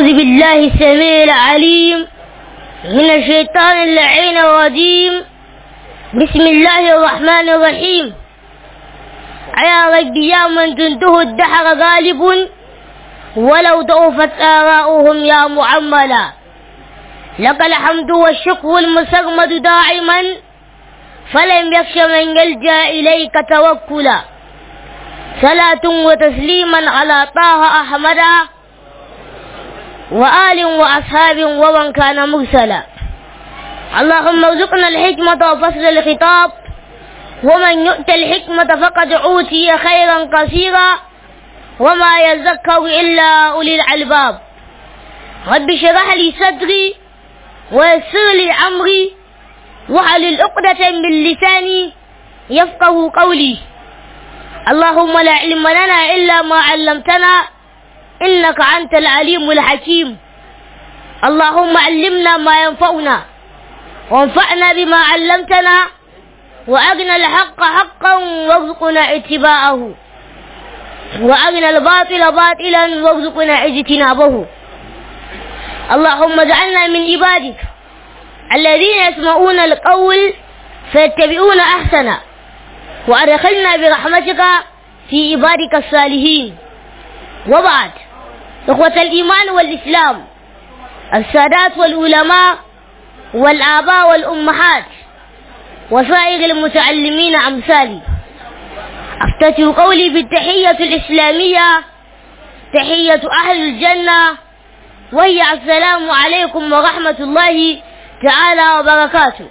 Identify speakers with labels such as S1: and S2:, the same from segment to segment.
S1: أعوذ بالله السميع العليم من الشيطان اللعين الرجيم بسم الله الرحمن الرحيم يا رب يا من تنته الدحر غالب ولو ضعفت آراؤهم يا معملا لك الحمد والشكر المسرمد دائما فلم يخش من يلجأ إليك توكلا صلاة وتسليما على طه أحمد وآل وأصحاب ومن كان مرسلا اللهم ارزقنا الحكمة وفصل الخطاب ومن يؤت الحكمة فقد أوتي خيرا كثيرا وما يذكر إلا أولي الألباب رب اشرح لي صدري ويسر لي أمري واحلل عقدة من لساني يفقه قولي اللهم لا علم لنا إلا ما علمتنا إنك أنت العليم الحكيم اللهم علمنا ما ينفعنا وانفعنا بما علمتنا وأرنا الحق حقا وارزقنا اتباعه وأرنا الباطل باطلا وارزقنا اجتنابه اللهم اجعلنا من عبادك الذين يسمعون القول فيتبعون أحسنه وأدخلنا برحمتك في عبادك الصالحين وبعد إخوة الإيمان والإسلام السادات والعلماء والآباء والأمهات وسائر المتعلمين أمثالي أفتتح قولي بالتحية الإسلامية تحية أهل الجنة وهي السلام عليكم ورحمة الله تعالى وبركاته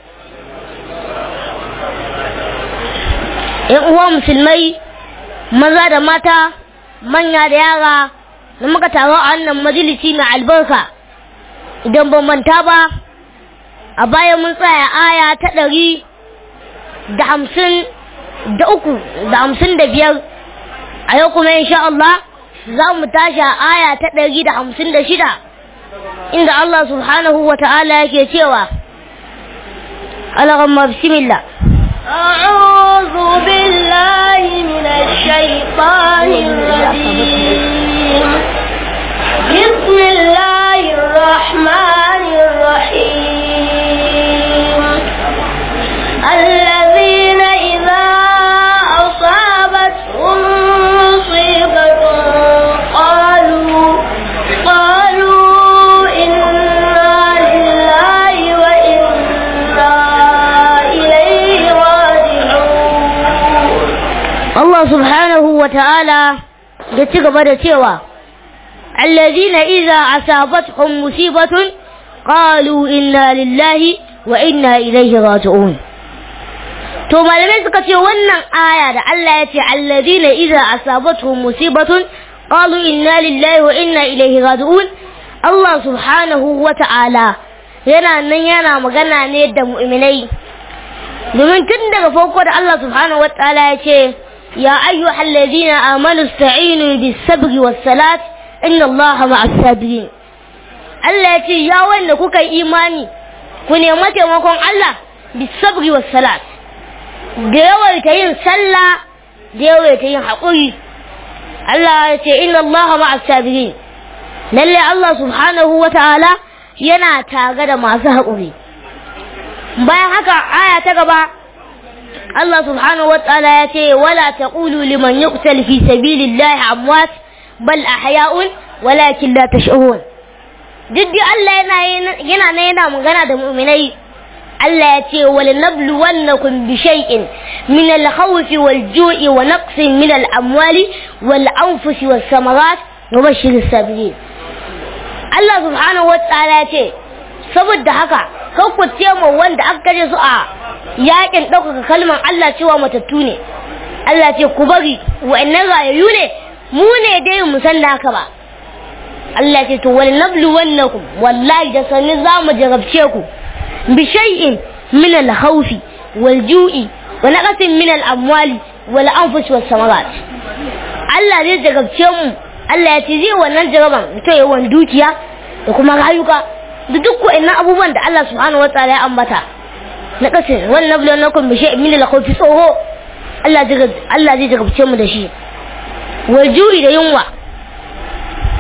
S1: ‘yan uwa musulmai maza da mata manya da yara da muka taru a wannan majalisi mai albarka idan ban manta ba a baya mun tsaya aya ta ɗari da hamsin da uku da hamsin da biyar a yau kuma insha Allah za mu tashi a aya ta ɗari da hamsin da shida inda Allah subhanahu wa ta'ala yake cewa Allahumma bismillah
S2: أعوذ بالله من الشيطان الرجيم بسم الله الرحمن الرحيم الذين إذا أصابتهم مصيبة قالوا قالوا إنا لله وإنا إليه راجعون
S1: Allah subhanahu wa ta'ala ya ci gaba da cewa, Allazina iza asabatuhum musibatun qalu inna lillahi wa inna ilaihi raji'un. To malamai suka ce wannan aya da Allah ya ce allazina iza asabatuhum musibatun qalu inna lillahi wa inna ilaihi raji'un. Allah subhanahu wa ta'ala yana nan yana magana ne da mu'minai. Domin tun daga farko da Allah subhanahu wa ta'ala ya ce يا أيها الذين آمنوا استعينوا بالصبر والصلاة إن الله مع الصابرين Allah ya ce ya wanda kuka yi imani ku nemi taimakon Allah bisabri was salat da yawaita yin sallah da yawaita yin haƙuri Allah ya ce inna Allah ma'as sabirin lalle Allah subhanahu wa ta'ala yana tare da masu haƙuri bayan haka aya ta gaba Allah subhanahu wa ta'ala ya ce wala taqulu liman yuqtal fi sabilillahi amwat bal ahya'un walakin la tash'urun duk Allah yana yana ne yana magana da mu'minai Allah ya ce wal nabluwannakum bi shay'in min al khawf wal ju'i wa naqsin min al amwali wal anfusi was samarat wa bashir sabirin Allah subhanahu wa ta'ala ya ce saboda haka kan ku ce mu wanda aka kaje su a yakin ɗaukaka kalmar Allah cewa matattu ne Allah ce ku bari wa'annan rayayyu ne mu ne dai mu san da haka ba Allah ce to wal nablu wannakum wallahi da sanin za mu jarabce ku bi shay'in min al khawfi wal ju'i wa naqasin min al amwali wal anfus was samarat Allah zai jarabce mu Allah ya ce zai wannan jaraban to yawan dukiya da kuma rayuka da duk wa'annan abubuwan da Allah subhanahu wa ta'ala ya ambata na kasin wannan bulan na kun bishe min la khawfi tsoho Allah zai Allah zai jarabce mu da shi wal ju'i da yunwa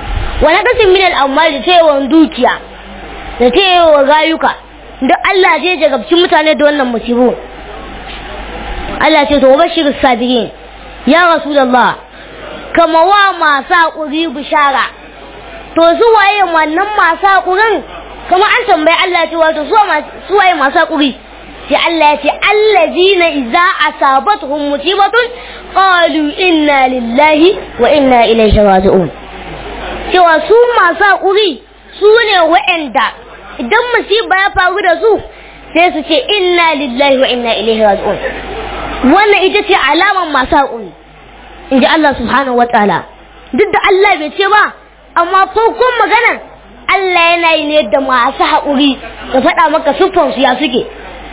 S1: wa naqsin min al-amwal da tayawan dukiya da tayawan rayuka duk Allah zai jagabci mutane da wannan musibu Allah ce to bashir sabirin ya rasulullah kama wa masu haƙuri bishara to su waye wannan masu haƙurin kuma an tambayi Allah ce wato su waye masu haƙuri sai Allah ya ce allazina idza asabatuhum musibatun qalu inna lillahi wa inna ilaihi raji'un cewa su masu haƙuri su ne wa'anda idan musiba ya faru da su sai su ce inna lillahi wa inna ilaihi raji'un wannan ita ce alaman masu haƙuri in ji Allah subhanahu wa ta'ala duk da Allah bai ce ba amma farkon maganar Allah yana yi ne da masu haƙuri da faɗa maka siffansu ya suke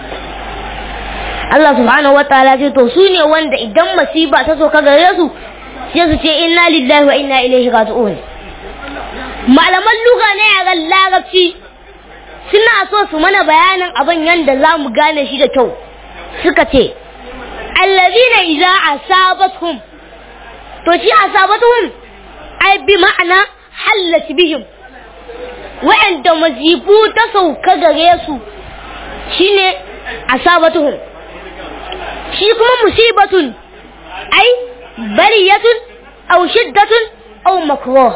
S1: Allah subhanahu wa ta'ala ce to su ne wanda idan masiba ta so ka gare su sai su ce inna lillahi wa inna ilaihi raji'un malaman luga ne a larabci suna so su mana bayanin abin yadda za mu gane shi da kyau suka ce allazina idza asabatuhum to shi asabatuhum ai bi ma'ana hallat bihim wa'anda mazibu ta sauka gare su shine asabatuhum shi kuma musibatun ai bariyatun aw shiddatun aw makruh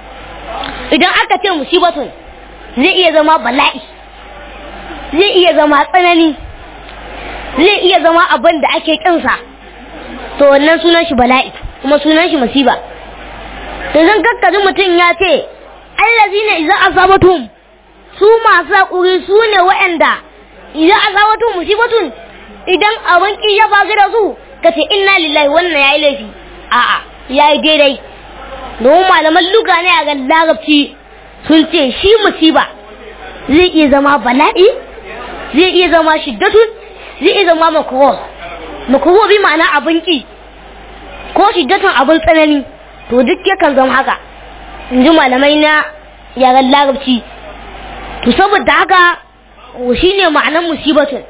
S1: idan aka ce musibatun zai iya zama bala'i zai iya zama tsanani zai iya zama abin da ake kinsa to wannan sunan shi bala'i kuma sunan shi musiba to zan kakkaji mutum ya ce allazina idza asabatum su masu hakuri su ne waɗanda idan asabatum musibatun idan abin ki ya faru da su ka ce inna lillahi wannan yayi laifi a'a yayi daidai domin malaman luga ne a ga larabci sun ce shi musiba zai iya zama bala'i zai iya zama shiddatun zai iya zama makruh makruh bi ma'ana abin ki ko shiddatun abin tsanani to duk yakan zama haka in ji malamai na yaren larabci to saboda haka shi ne ma'anar musibatun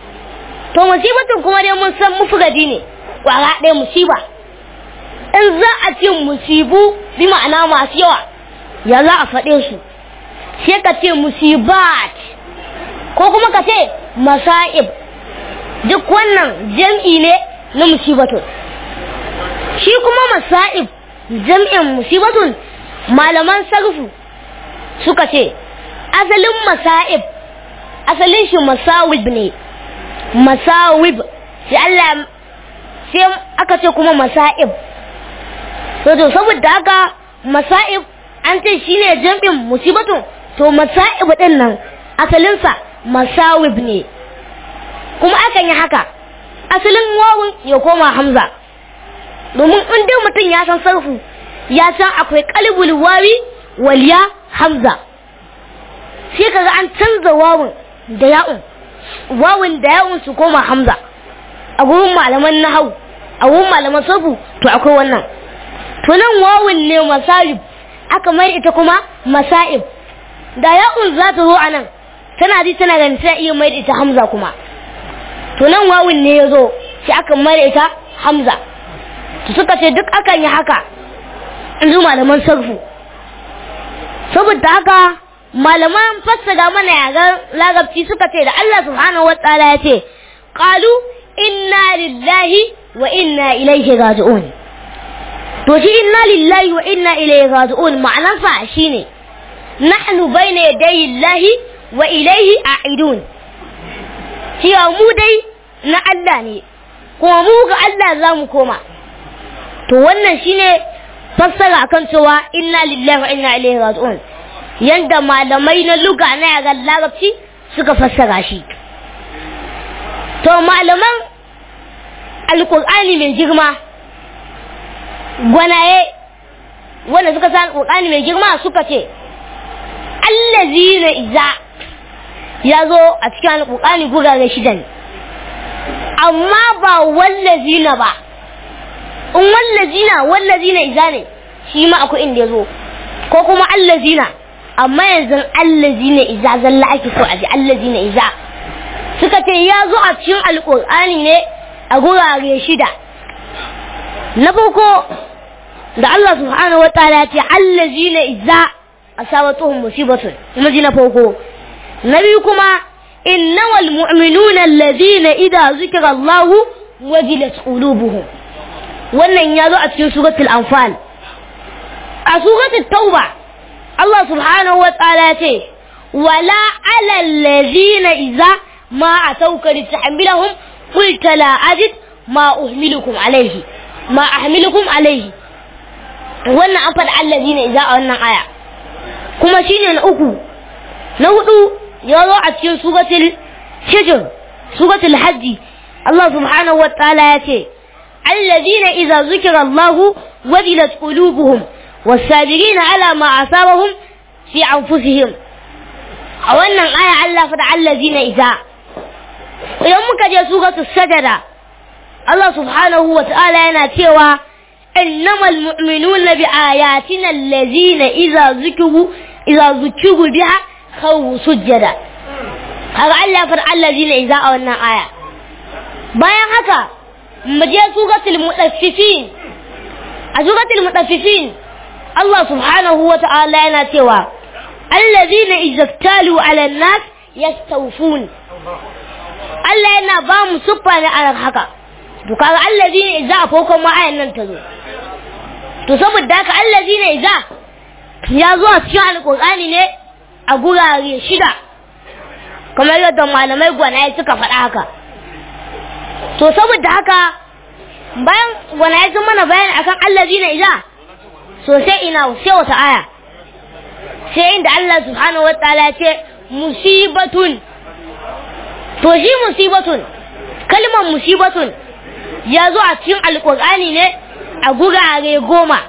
S1: to musibatun kuma dai mun san mufradi ne kwara ɗaya musiba in za a ce musibu bi ma'ana masu yawa ya za a faɗe su sai ka ce musibat ko kuma ka ce masa'ib duk wannan jam'i ne na musibatun shi kuma masa'ib jam'in musibatun malaman sarfu suka ce asalin masa'ib asalin shi masawib ne masawib sai Allah sai aka ce kuma masa'ib to saboda haka masa'ib an ce shine jam'in musibatun to masa'ib din nan asalinsa masawib ne kuma akan yi haka asalin wawun ya koma hamza domin in dai mutum ya san sarfu ya san akwai kalbul wawi waliya hamza sai kaga an canza wawun da ya'un wawun da ya'un su koma hamza a gurin malaman nahau a gurin malaman sarfu to akwai wannan to nan wawun ne masayib aka mai ita kuma masa'ib da ya'un za ta zo a nan tana ji tana ganin ta iya mai ita hamza kuma to nan wawun ne ya zo sai aka mai ita hamza to suka ce duk akan yi haka in ji malaman sarfu saboda haka malaman fassara mana yaran larabci suka ce da Allah subhanahu wa ta'ala ya ce qalu inna lillahi wa inna ilaihi raji'un to shi inna lillahi wa inna ilaihi raji'un ma'anar fa shine nahnu bayna yaday llahi wa ilaihi a'idun cewa mu dai na Allah ne kuma mu ga Allah za mu koma to wannan shine fassara akan cewa inna lillahi wa inna ilaihi raji'un yanda malamai na luga na yaran larabci suka fassara shi to malaman alkur'ani mai girma gwanaye wanda suka sa alkur'ani mai girma suka ce allazina iza ya zo a cikin alkur'ani gurare shidan amma ba wallazina ba in wallazina wallazina iza ne shi ma akwai inda ya zo ko kuma allazina amma yanzu allazina iza zalla ake so a ji allazina iza suka ce ya zo a cikin alkur'ani ne a gurare shida na farko da Allah subhanahu wa ta'ala ya ce allazina idza asabatuhum musibatun kuma ji na farko na biyu kuma innamal mu'minuna allazina idza zikra Allah wajilat qulubuhum wannan ya zo a cikin suratul anfal a suratul tauba Allah subhanahu wa ta'ala ya ce wala ala allazina idza ma atauka litahmilahum qulta la ajid ma uhmilukum alayhi ma ahmilukum alayhi wannan an faɗa allazina idza a wannan aya kuma shine na uku na hudu ya zo a cikin suratul hijr suratul hajji Allah subhanahu wa ta'ala ya ce allazina idza zukira Allah wajilat qulubuhum was-sabirina ala ma asabahum fi anfusihim a wannan aya Allah faɗa allazina idza idan muka je suratul sajada Allah subhanahu wa ta'ala yana cewa إنما المؤمنون بآياتنا الذين إذا ذكروا إذا ذكروا بها خو سجدا هذا الله فرع الذين إذا أولنا آية bayan haka mu je suratul mutaffifin a suratul mutaffifin Allah subhanahu wa ta'ala yana cewa allazina izaftalu ala nas yastawfun Allah yana ba mu suffa ne a haka to kaga allazina idza a farkon ma ayan nan ta zo to saboda haka allazina idza ya zo a cikin alqur'ani ne a gurare shida kamar yadda malamai gwanaye suka faɗa haka to saboda haka bayan gwanaye sun mana bayani akan allazina idza so sai ina sai wata aya sai inda Allah subhanahu wa ta'ala ya ce musibatun to shi musibatun kalmar musibatun ya zo a cikin alkur'ani ne a gurare goma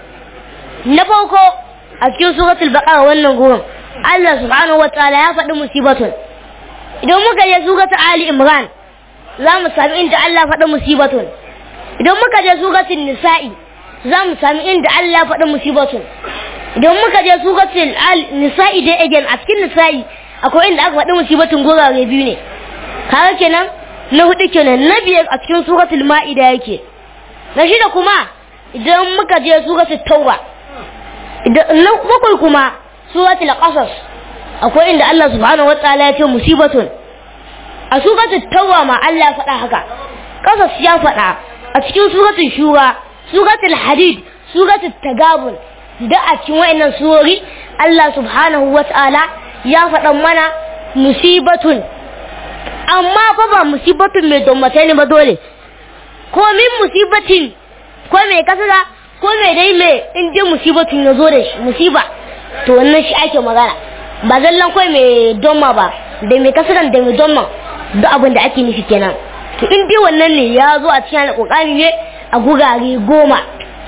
S1: na farko a cikin suratul baqara wannan gurin Allah subhanahu wataala ya faɗi musibatun idan muka je suratul ali imran za mu sami inda Allah faɗi musibatun idan muka je suratul nisa'i za mu sami inda Allah faɗi musibatun idan muka je suratul nisa'i dai again a cikin nisa'i akwai inda aka faɗi musibatun gurare biyu ne kaga kenan na hudu kenan na biyar a cikin suratul ma'ida yake na shida kuma idan muka je suratul tauba idan na bakwai kuma suratul qasas akwai inda Allah subhanahu wataala ya ce musibatun a suratul tauba ma Allah ya faɗa haka qasas ya faɗa a cikin suratul shura suratul hadid suratul tagabun da a cikin wayannan surori Allah subhanahu wataala ya faɗa mana musibatun amma fa ba musibatun mai dommatai ne ba dole ko min musibatin ko mai kasara ko mai dai mai in dai musibatun ya zo da shi musiba to wannan shi ake magana ba zallan kai mai domma ba da mai kasaran da mai domma duk abin da ake nufi kenan to in dai wannan ne ya zo a cikin alƙur'ani ne a gurare goma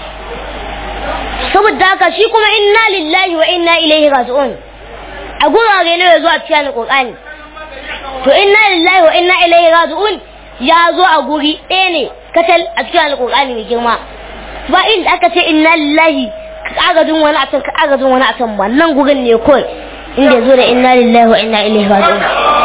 S1: saboda haka shi kuma inna lillahi wa inna ilaihi raji'un a gurare ne ya zo a cikin alƙur'ani to inna lillahi wa inna ilaihi raji'un ya zo a guri ɗaya ne katal a cikin alƙur'ani mai girma ba inda aka ce inna lillahi ka agajin wani a can ka agajin wani a can wannan gurin ne kawai inda ya zo da inna lillahi wa inna ilaihi raji'un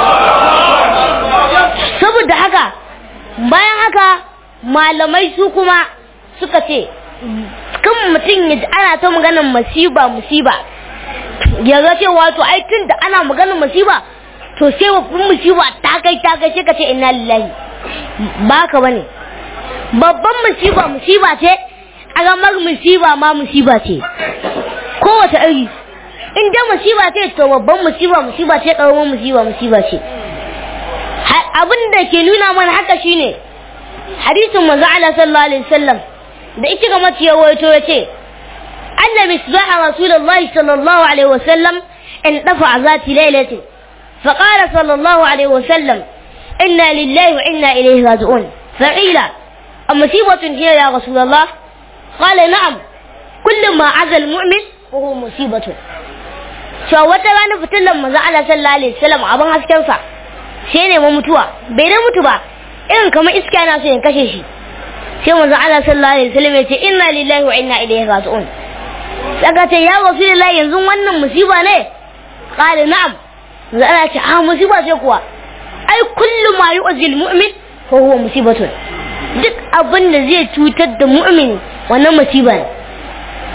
S1: saboda haka bayan haka malamai su kuma suka ce kan mutum ya ana ta maganar masiba musiba ya ga cewa to ai tun da ana maganar masiba to sai babban musiba ta kai ta kai sai ka ce inna lillahi ba ka bane babban musiba musiba ce agamar musiba ma musiba ce kowace iri in dai musiba ce to babban musiba musiba ce karamin musiba musiba ce abin da ke nuna mana haka shine hadisin manzo Allah sallallahu alaihi wasallam da ita ga mace yawaito yace anna misbah rasulullahi sallallahu alaihi wasallam in dafa zati lailatin فقال صلى الله عليه وسلم إنا لله وإنا إليه راجعون فقيل أمصيبة هي يا رسول الله قال نعم كل ما عزى المؤمن وهو مصيبة wata rana fitilan manzo Allah sallallahu alaihi wasallam abin hasken sa sai ne ma mutuwa bai da mutu ba irin kamar iska yana so ya kashe shi sai manzo Allah sallallahu alaihi wasallam ya ce inna lillahi wa inna ilaihi raji'un saka ce ya rasulullahi yanzu wannan musiba ne qala na'am za a ce a musiba ce kuwa ai kullu ma yu'zil mu'min fa huwa musibatun duk abin da zai cutar da mu'min wannan musiba ne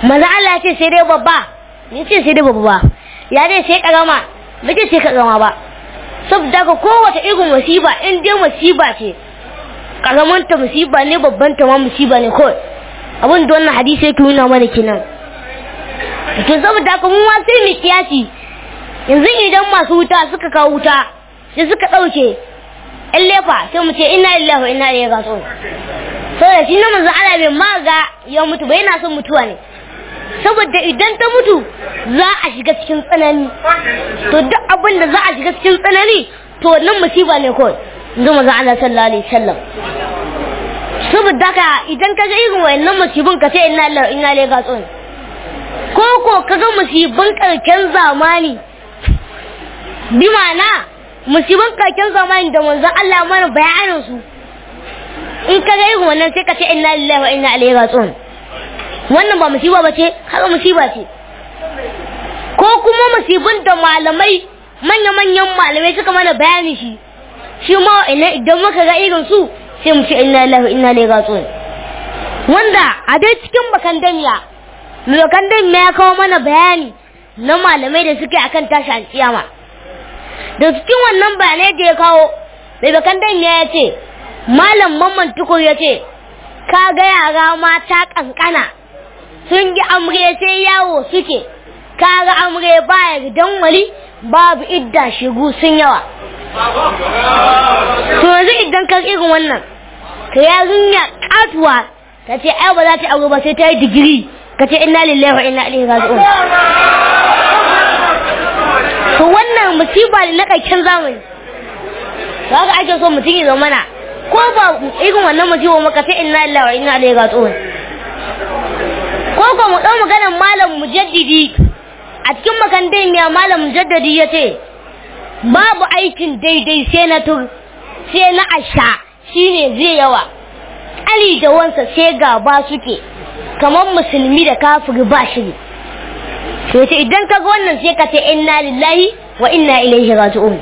S1: maza Allah ce sai dai babba ni ce sai dai babba ba ya dai sai karama ba ce sai karama ba saboda ka kowace irin musiba in dai musiba ce karamanta musiba ne babban ta ma musiba ne kawai abin da wannan hadisi yake nuna mana kenan to saboda ka mu ma sai mu kiyasi yanzu idan masu wuta suka kawo wuta sai suka ɗauke in lefa sai mu ce ina lillahi wa ina ilaihi raji'un saboda shi na manzo Allah bai ma ga ya mutu ba yana son mutuwa ne saboda idan ta mutu za a shiga cikin tsanani to duk abin da za a shiga cikin tsanani to nan musiba ne kawai yanzu manzo Allah sallallahu alaihi wasallam saboda ka idan ka ga irin wayannan musibin ka ce inna lillahi wa inna ilaihi raji'un ko ko ka ga musibin karken zamani bi ma'ana musibin kakin zamani da manzon Allah mana bayanin su in ka ga irin wannan sai ka ce inna lillahi wa inna ilaihi raji'un wannan ba musiba ba ce haka musiba ce ko kuma musibin da malamai manya-manyan malamai suka mana bayani shi shi ma idan muka ga irin su sai mu ce inna lillahi wa inna ilaihi raji'un wanda a dai cikin bakan damiya mai bakan damiya ya kawo mana bayani na malamai da suke akan tashi alkiyama da cikin wannan bayanai da ya kawo mai bakan dan ya ce malam mamman tukur ya ce ka ga yara mata kankana sun yi amre sai yawo suke ka ga amre baya gidan wali babu idda shigu sun yawa to yanzu idan ka irin wannan ka yarinya katuwa ta ce ai ba za ta aure ba sai ta yi digiri ka ce inna lillahi wa inna ilaihi raji'un to wannan musiba ne na ƙarshen zamani to haka ake so mutum ya zama na ko ba irin wannan musiba maka sai inna lillahi wa inna ilaihi raji'un ko ko mu dau maganar malam mujaddidi a cikin makarantar miya malam mujaddidi ya ce babu aikin daidai sai na tur sai na asha shine zai yawa ali da wansa sai gaba suke kamar musulmi da kafiri ba shiri to ce idan ka ga wannan sai ka ce inna lillahi wa inna ilaihi raji'un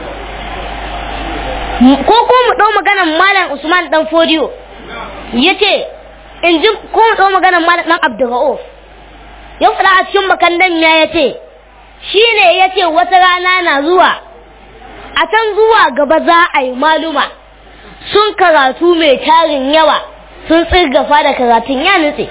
S1: ko ko mu dau maganar malam Usman dan Fodiyo yace in ji ko mu dau maganar malam dan Abdurrauf ya fada a cikin makandan ya yace shine yace wata rana na zuwa a can zuwa gaba za a yi maluma sun karatu mai tarin yawa sun tsirgafa da karatun ya nutse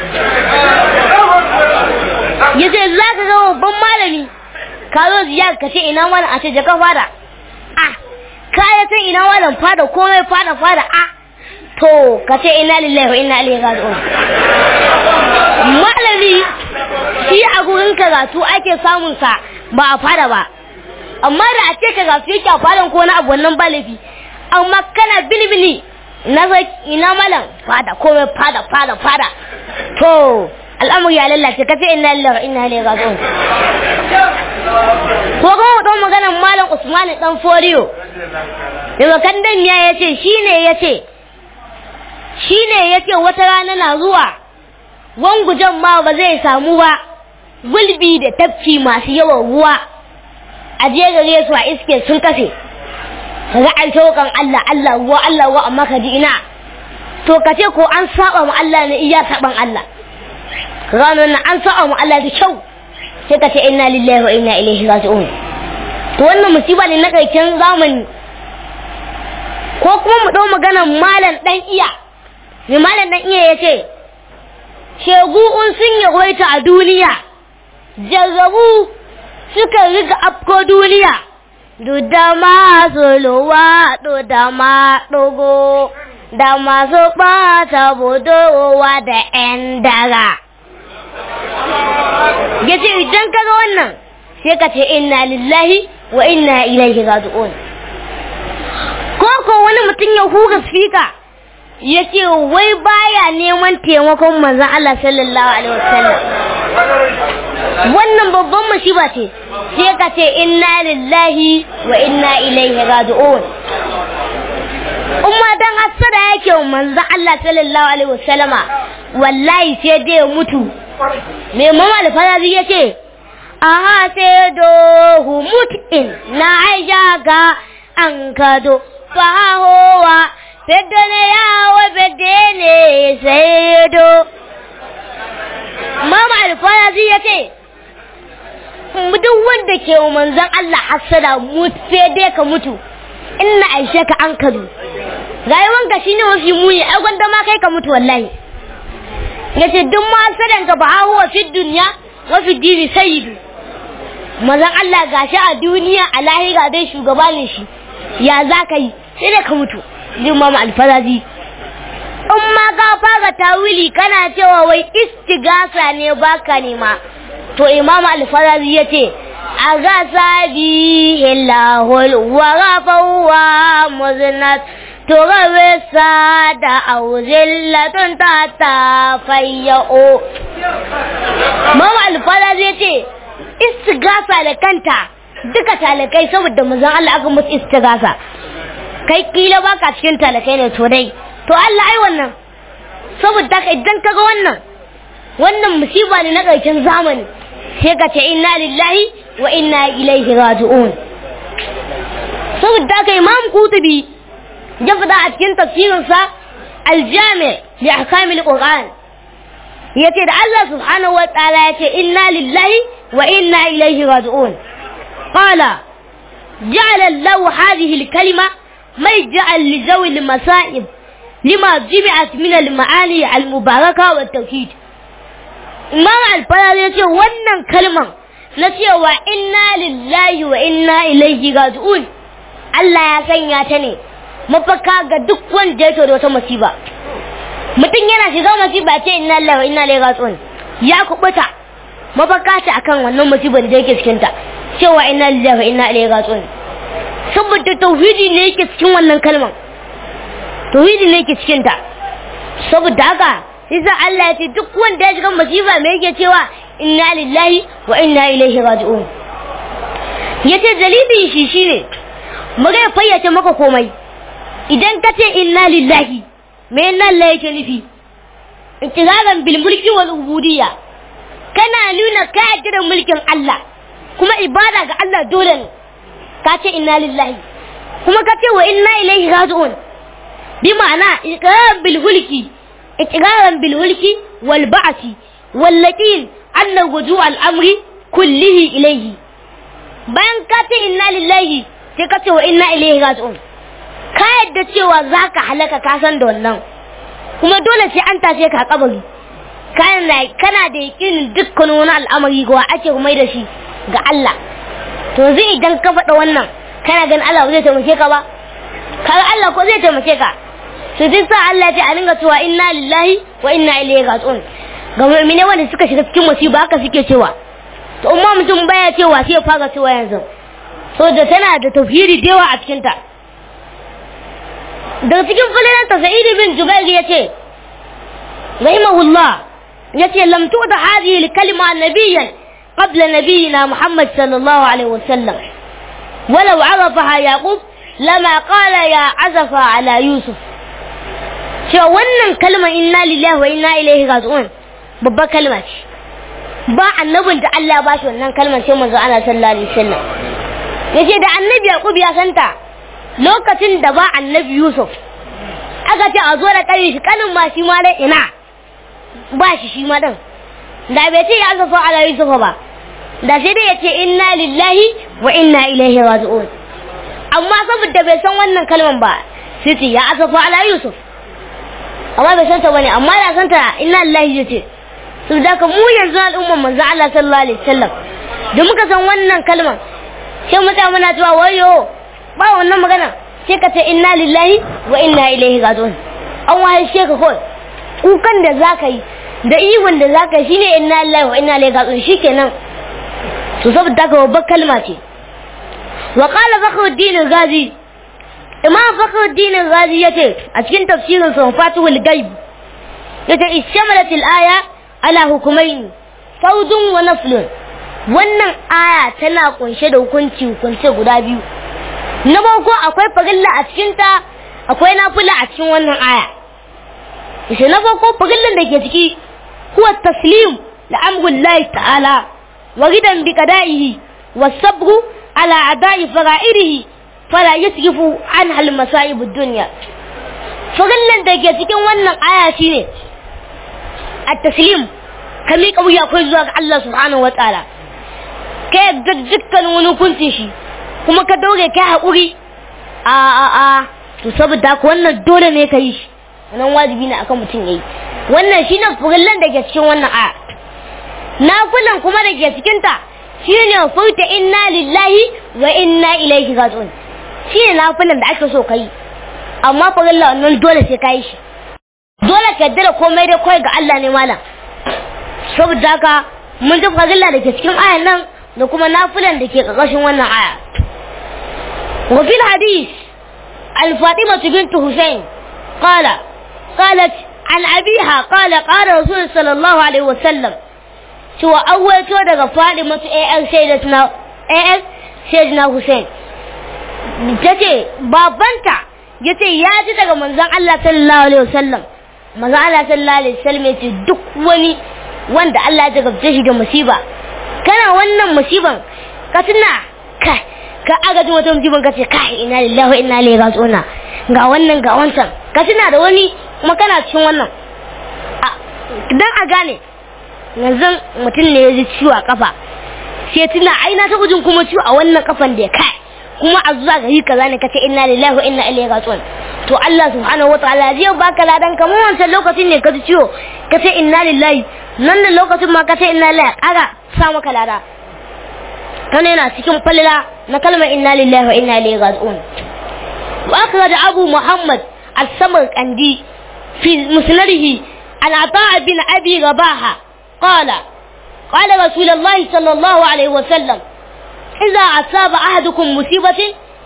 S1: ya ce za ka ga babban malami ka zo ziyar ka ce ina malam a ce jaka fada a ka ya san ina malam fada komai fada fada a to ka ce ina lillahi wa ina ilaihi raji'un malami shi a gurin karatu ake samun sa ba a fada ba amma da a ce karatu yake a fadan ko na abu wannan ba laifi amma kana bilibili na ina malam fada komai fada fada fada to al'amuri ya lallace ka ce inna lillahi wa inna ilaihi raji'un ko kuma don maganar malam Usman dan Foriyo daga kandan ya yace shine yace shine yace wata rana na zuwa wangujan ma ba zai samu ba gulbi da tafki masu yawan ruwa a je gare su a iske sun kafe kaga an shaukan Allah Allah ruwa Allah ruwa amma ka ji ina to ka ce ko an saba mu Allah ne iya saban Allah ranar nan an sa'a mu Allah da kyau sai ka ce inna lillahi wa inna ilaihi raji'un to wannan musiba ne na karshen zamani ko kuma mu dau maganar malam dan iya me malam dan iya yace shegu un sun yawaita a duniya jarrabu suka riga afko duniya da masu luwa da ma dogo da masu ɓata budowa da 'yan daga. ya ce idan ka ga wannan sai ka ce inna lillahi wa inna ilaihi raji'un ko ko wani mutum ya huga spika ya ce wai baya neman taimakon manzon Allah sallallahu alaihi wasallam wannan babban musiba ce sai ka ce inna lillahi wa inna ilaihi raji'un umma dan hasada yake manzon Allah sallallahu alaihi wasallama wallahi sai dai mutu me mama da farazi ya ce aha sai do humutin na aisha ga an kado fahowa fedda ne yawo fedde ne sai do mama alfarazi ya ce duk wanda ke wa manzon Allah hassada sai dai ka mutu inna aisha ka an kadu rayuwanka shine mafi muni ai gwanda ma kai ka mutu wallahi yace duk ma hasadan ka ba huwa fi dunya wa fi dini sayyidu manzon Allah gashi a duniya a lahira dai shugaba ne shi ya za ka yi sai dai ka mutu jin mama alfarazi in ma ka fara tawili kana cewa wai istigasa ne baka nema to imam alfarazi ya ce a gasa bi illahul wa gafawa muznat to gabe sa da auzillatun ta ta fayyao mama alfarazi ya ce istigasa da kanta duka talakai saboda mazan Allah aka musu istigasa kai kila baka cikin talakai ne to dai to Allah ai wannan saboda ka idan kaga wannan wannan musiba ne na ƙarshen zamani sai ka ce inna lillahi wa inna ilaihi raji'un saboda ka imam kutubi ya fada a cikin tafsirinsa aljami li ahkamil qur'an yace da Allah subhanahu wa ta'ala yace inna lillahi wa inna ilaihi raji'un qala ja'ala Allah hadhihi al-kalima مرجعا لذوي المصائب لما جمعت من المعاني المباركة والتوحيد Imam Alfara ya ce wannan kalman na cewa inna lillahi wa inna ilaihi raji'un Allah ya sanya ta ne mafaka ga duk wanda yake da wata musiba mutum yana shiga musiba ce inna lillahi wa inna ilaihi raji'un ya kubuta mafaka ta akan wannan musibar da yake cikin ta cewa inna lillahi wa inna ilaihi raji'un saboda tauhidi ne yake cikin wannan kalman tauhidi ne yake cikin ta saboda haka yasa Allah ya ce duk wanda ya shiga masifa me yake cewa inna lillahi wa inna ilaihi raji'un yace dalilin shi shine muga fayyace maka komai idan ka ce inna lillahi me inna lillahi yake nufi intizazan bil mulki wal ubudiyya kana nuna ka yarda da mulkin Allah kuma ibada ga Allah dole ne ka ce inna lillahi kuma ka ce wa inna ilaihi raji'un bi ma'ana iqrar bil mulki إقرارا بالملك والبعث واليقين أن رجوع الأمر كله إليه bayan ka ce inna lillahi sai ka ce wa inna ilaihi raji'un ka yadda cewa za ka halaka ka san da wannan kuma dole sai an tashe ka kabari kana kana da yakinin dukkan wani al'amari ga ake mai da shi ga Allah to zai idan ka faɗa wannan kana ganin Allah ba zai taimake ka ba kaga Allah ko zai taimake ka su duk sa Allah ce a dinga cewa inna lillahi wa inna ilaihi raji'un ga mu'mine wanda suka shiga cikin musiba haka suke cewa to umma mutum baya cewa sai ya fara cewa yanzu so da tana da tauhidi da yawa a cikin ta daga cikin falalan ta sa'id bin jubair yace rahimahullah yace lam tu'da hadhihi al-kalima nabiyyan qabla nabiyyina muhammad sallallahu alaihi wasallam ولو عرفها يعقوب لما قال يا عزف على يوسف cewa wannan kalmar inna lillahi wa inna ilaihi raji'un babbar kalma ce ba annabin da Allah ya bashi wannan kalmar sai manzo Allah sallallahu alaihi wasallam yace da annabi Yaqub ya santa lokacin da ba annabi Yusuf aka ce a zo da kare shi kanin ma shi ma dai ina ba shi shi ma din da bai ce ya zafa ala Yusuf ba da sai dai yace inna lillahi wa inna ilaihi raji'un amma saboda bai san wannan kalmar ba sai ce ya asafa ala Yusuf amma bai santa bane amma da santa inna lillahi yace su da ka mu yanzu al'umman manzo Allah sallallahu alaihi wasallam da muka san wannan kalmar sai mutane muna cewa wayo ba wannan magana sai ka ce inna lillahi wa inna ilaihi raji'un an waye she ka kawai kukan da zaka yi da ihun da zaka yi shine inna lillahi wa inna ilaihi raji'un shikenan to saboda ka babbar kalma ce wa qala fakhruddin al-ghazi imam fakhruddin al-ghazi yace a cikin tafsirin sa fatihul ghaib yace ishamalat al-aya ala hukumaini faudun wa naflun wannan aya tana kunshe da hukunci hukunce guda biyu na farko akwai farilla a cikin ta akwai nafila a cikin wannan aya yace na farko farillan da ke ciki huwa taslim da amrullahi ta'ala wa ridan bi qada'ihi wa sabru ala ada'i fara'idihi fala yasrifu an hal masa'ib ad-dunya farillan da ke cikin wannan aya shine at-taslim ka miƙa wuya kai zuwa ga Allah subhanahu wataala ka yadda dukkanin wani hukuncin shi kuma ka daure kai haƙuri a a a to saboda haka wannan dole ne ka yi shi wannan wajibi ne akan mutum ya yi wannan shine furillan da ke cikin wannan aya nafilan kuma da ke cikin ta shine furta inna lillahi wa inna ilaihi raji'un shine nafilan da ake so ka yi amma furilla wannan dole sai ka yi shi dole ka yaddara komai dai kawai ga Allah ne malam saboda haka mun ji furilla da ke cikin ayan nan da kuma nafilan da ke ƙarƙashin wannan aya وفي الحديث الفاطمة بنت حسين قال قالت عن أبيها قال قال رسول صلى الله عليه وسلم شو أول شو دقى فاطمة أي سيدتنا أي سيدنا حسين tace babanta yace ya ji daga manzon Allah sallallahu alaihi wasallam manzon Allah sallallahu alaihi wasallam yace duk wani wanda Allah ya jagabce shi da musiba kana wannan musiban ka tuna kai ka aga ji wata musiban ka ce kai ina lillahi wa inna ilaihi raji'un ga wannan ga wancan ka tuna da wani kuma kana cikin wannan dan a gane yanzu mutum ne ya ji ciwo a kafa sai tuna ai na taɓa jin kuma ciwo a wannan kafan da ya kai kuma a zuwa gari kaza ne kace inna lillahi wa inna ilaihi raji'un to Allah subhanahu wataala zai baka ladan kamar wancan lokacin ne ka ji ciwo kace inna lillahi nan da lokacin ma kace inna lillahi kaga sa maka lada kana yana cikin falila na kalmar inna lillahi wa inna ilaihi raji'un wa akhraj abu muhammad al-samarqandi fi musnadihi an ata bin abi rabaha qala qala rasulullahi sallallahu alaihi wa sallam إذا أصاب أحدكم مصيبة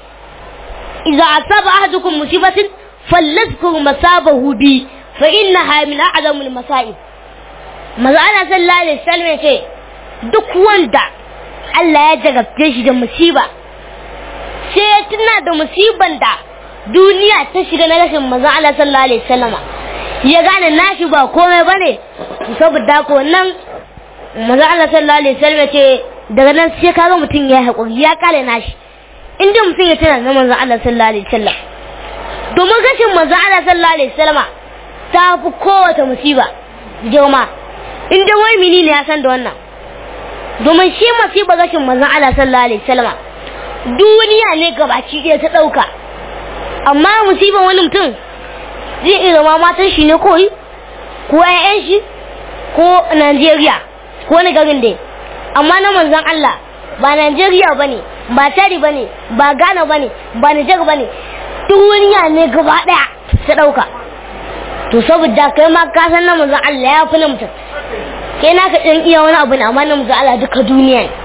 S1: إذا أصاب أحدكم مصيبة فليذكر مصابه بي فإنها من أعظم المصائب maza ana sallallahu alaihi wasallam ya ce duk wanda Allah ya jarabce shi da musiba sai ya tuna da musiban da duniya ta shiga na rashin maza Allah sallallahu alaihi wasallam ya gane nashi ba komai bane saboda ko nan maza Allah sallallahu alaihi wasallam ya ce daga nan sai kaga mutum ya haƙuri ya kare nashi inda mutum ya tana na manzon Allah sallallahu alaihi wasallam domin gashin manzon Allah sallallahu alaihi wasallama ta fi kowace musiba girma inda wai mini ne ya san da wannan domin shi musiba gashin manzon Allah sallallahu alaihi wasallama duniya ne gabaki ɗaya ta ɗauka amma musiban wani mutum zai iya zama matan shi ne koyi ko 'ya'yan shi ko Najeriya ko wani garin dai amma na manzon Allah ba Najeriya bane ba Tari bane ba Ghana bane ba Niger bane duniya ne gaba daya ta dauka to saboda kai ma ka san na manzon Allah ya fi na mutum kai na ka dan iya wani abu ne amma na manzon Allah duka duniya ne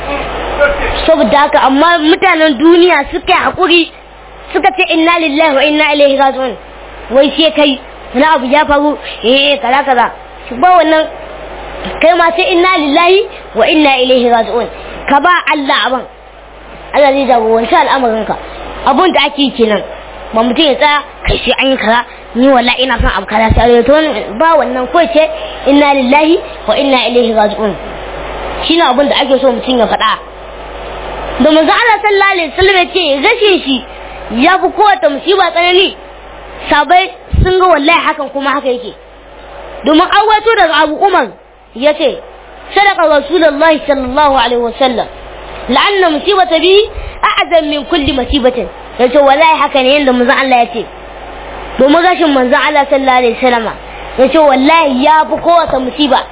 S1: saboda haka amma mutanen duniya suka hakuri suka ce inna lillahi wa inna ilaihi raji'un wai sai kai wani abu ya faru eh kaza kaza ba wannan kai ma sai inna lillahi wa inna ilaihi raji'un ka ba Allah abin Allah zai jagoranci al'amarinka abun da ake kenan ba mutum ya tsaya kai sai an yi kaza ni wallahi ina son abu kaza sai to ba wannan ko ce inna lillahi wa inna ilaihi raji'un shine abun da ake so mutum ya faɗa da manzo Allah sallallahu alaihi wasallam ya ce rashin shi ya fi kowace musiba tsanani sabai sun ga wallahi hakan kuma haka yake domin an wato daga Abu Umar yace sadaka rasulullahi sallallahu alaihi wasallam la'anna musibata bi a'zam min kulli musibatin yace wallahi haka ne yanda manzon Allah yace domin gashin manzon Allah sallallahu alaihi wasallam yace wallahi ya fi kowace musiba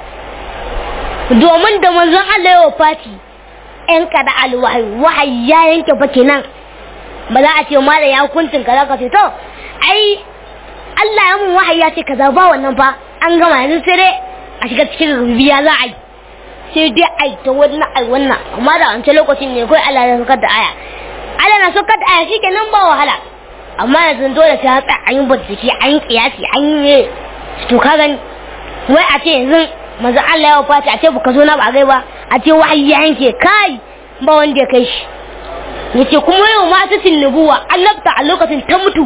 S1: domin da manzon Allah ya wafati ɗan kada alwahi wahayi ya yanke fa kenan ba za a ce ma da ya hukuncin kaza ka ce to ai Allah ya mun wahayi ya ce kaza ba wannan fa an gama yanzu sai dai a shiga cikin rubiya za a yi sai dai a yi ta wannan ai wannan amma da wancan lokacin ne kawai Allah ya saukar da aya Allah na saukar da aya shi nan ba wahala amma yanzu dole sai hatsa an yi bincike an yi kiyasi an yi to ka gani wai a ce yanzu manzo Allah ya wafata a ce baka zo na ba gai ba a ce wahayi ya yanke kai ba wanda ya kai shi yace kuma yau ma ta nubuwa annabta a lokacin ta mutu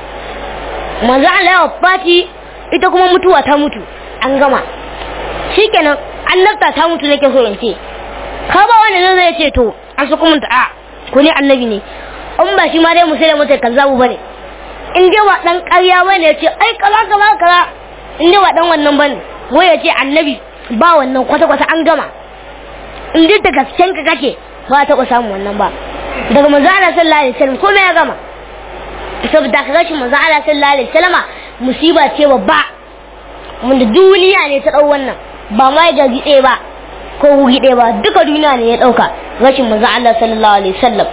S1: manzo Allah ya wafati ita kuma mutuwa ta mutu an gama shikenan annabta ta mutu nake so in ce ka ba wanda zai ce to an su kuma ta a ko ne annabi ne in ba shi ma dai musulmi mutai kazzabu bane in dai ba dan ƙarya bane ya ce ai kaza kaza kaza in dai ba dan wannan bane wai ya ce annabi ba wannan kwata-kwata an gama in duk da gasken ka kake ba taɓa samun wannan ba daga manzo Allah sallallahu alaihi wasallam komai ya gama saboda ka rashin manzo Allah sallallahu alaihi wasallama musiba ce babba wanda duniya ne ta dau wannan ba ma ga gide ba ko gide ba duka duniya ne ya dauka rashin manzo Allah sallallahu alaihi wasallam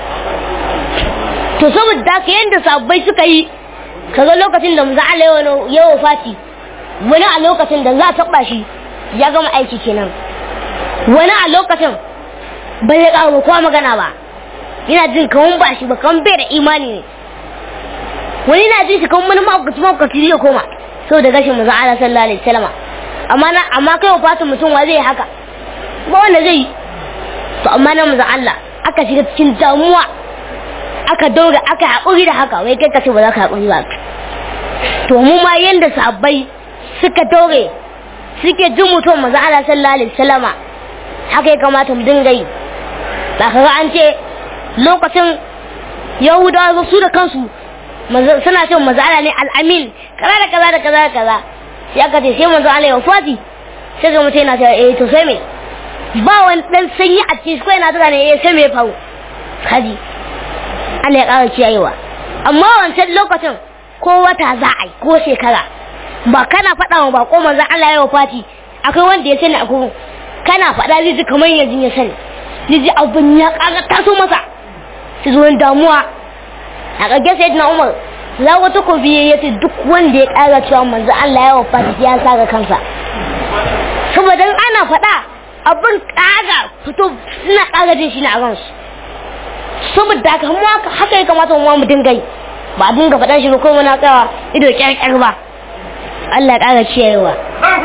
S1: to saboda ka yanda sabbai suka yi kaga lokacin da manzo Allah ya wafati wani a lokacin da za a taba shi ya gama aiki kenan wani a lokacin bai ya kawo kowa magana ba yana jin kawan ba shi ba kawan bai da imani ne wani na jin shi kawan wani maukaci maukaci zai koma sau da gashin manzo Allah sallallahu alaihi wasallam amma na amma kai wafatin mutum wa zai haka ba wanda zai yi to amma na manzo Allah aka shiga cikin damuwa aka daura aka haƙuri da haka wai kai ka ce ba za ka haƙuri ba to mu ma yanda sabbai suka daure suke jin mutum manzo Allah sallallahu alaihi wasallama haka ya kamata mu dinga yi ba kaga an ce lokacin yahudawa su da kansu suna ce manzo Allah ne al-amin kaza da kaza da kaza da kaza sai aka ce sai manzo Allah ya wafati sai ga mutum yana cewa eh to sai me ba wani dan sanyi a cikin shi yana tana ne eh sai me ya faru kaji Allah ya ƙara kiyayewa amma wancan lokacin ko wata za a yi ko shekara ba kana faɗa wa bako manzo Allah ya wafati akwai wanda ya sani a gurin kana faɗa zai ji kamar yanzu ya sani zai ji abin ya ƙara taso masa su zo damuwa a ƙage sai na umar za wata kobi ya ce duk wanda ya ƙara cewa manzo Allah ya wafati ya saka kansa saboda ana faɗa abin ƙaga fito suna ƙaga jin shi ne a ransu saboda haka mu haka ya kamata mu mu dinga yi ba a dinga faɗa shi ba ko muna tsawa ido ƙyarƙyar ba Allah ya ƙara ciyayewa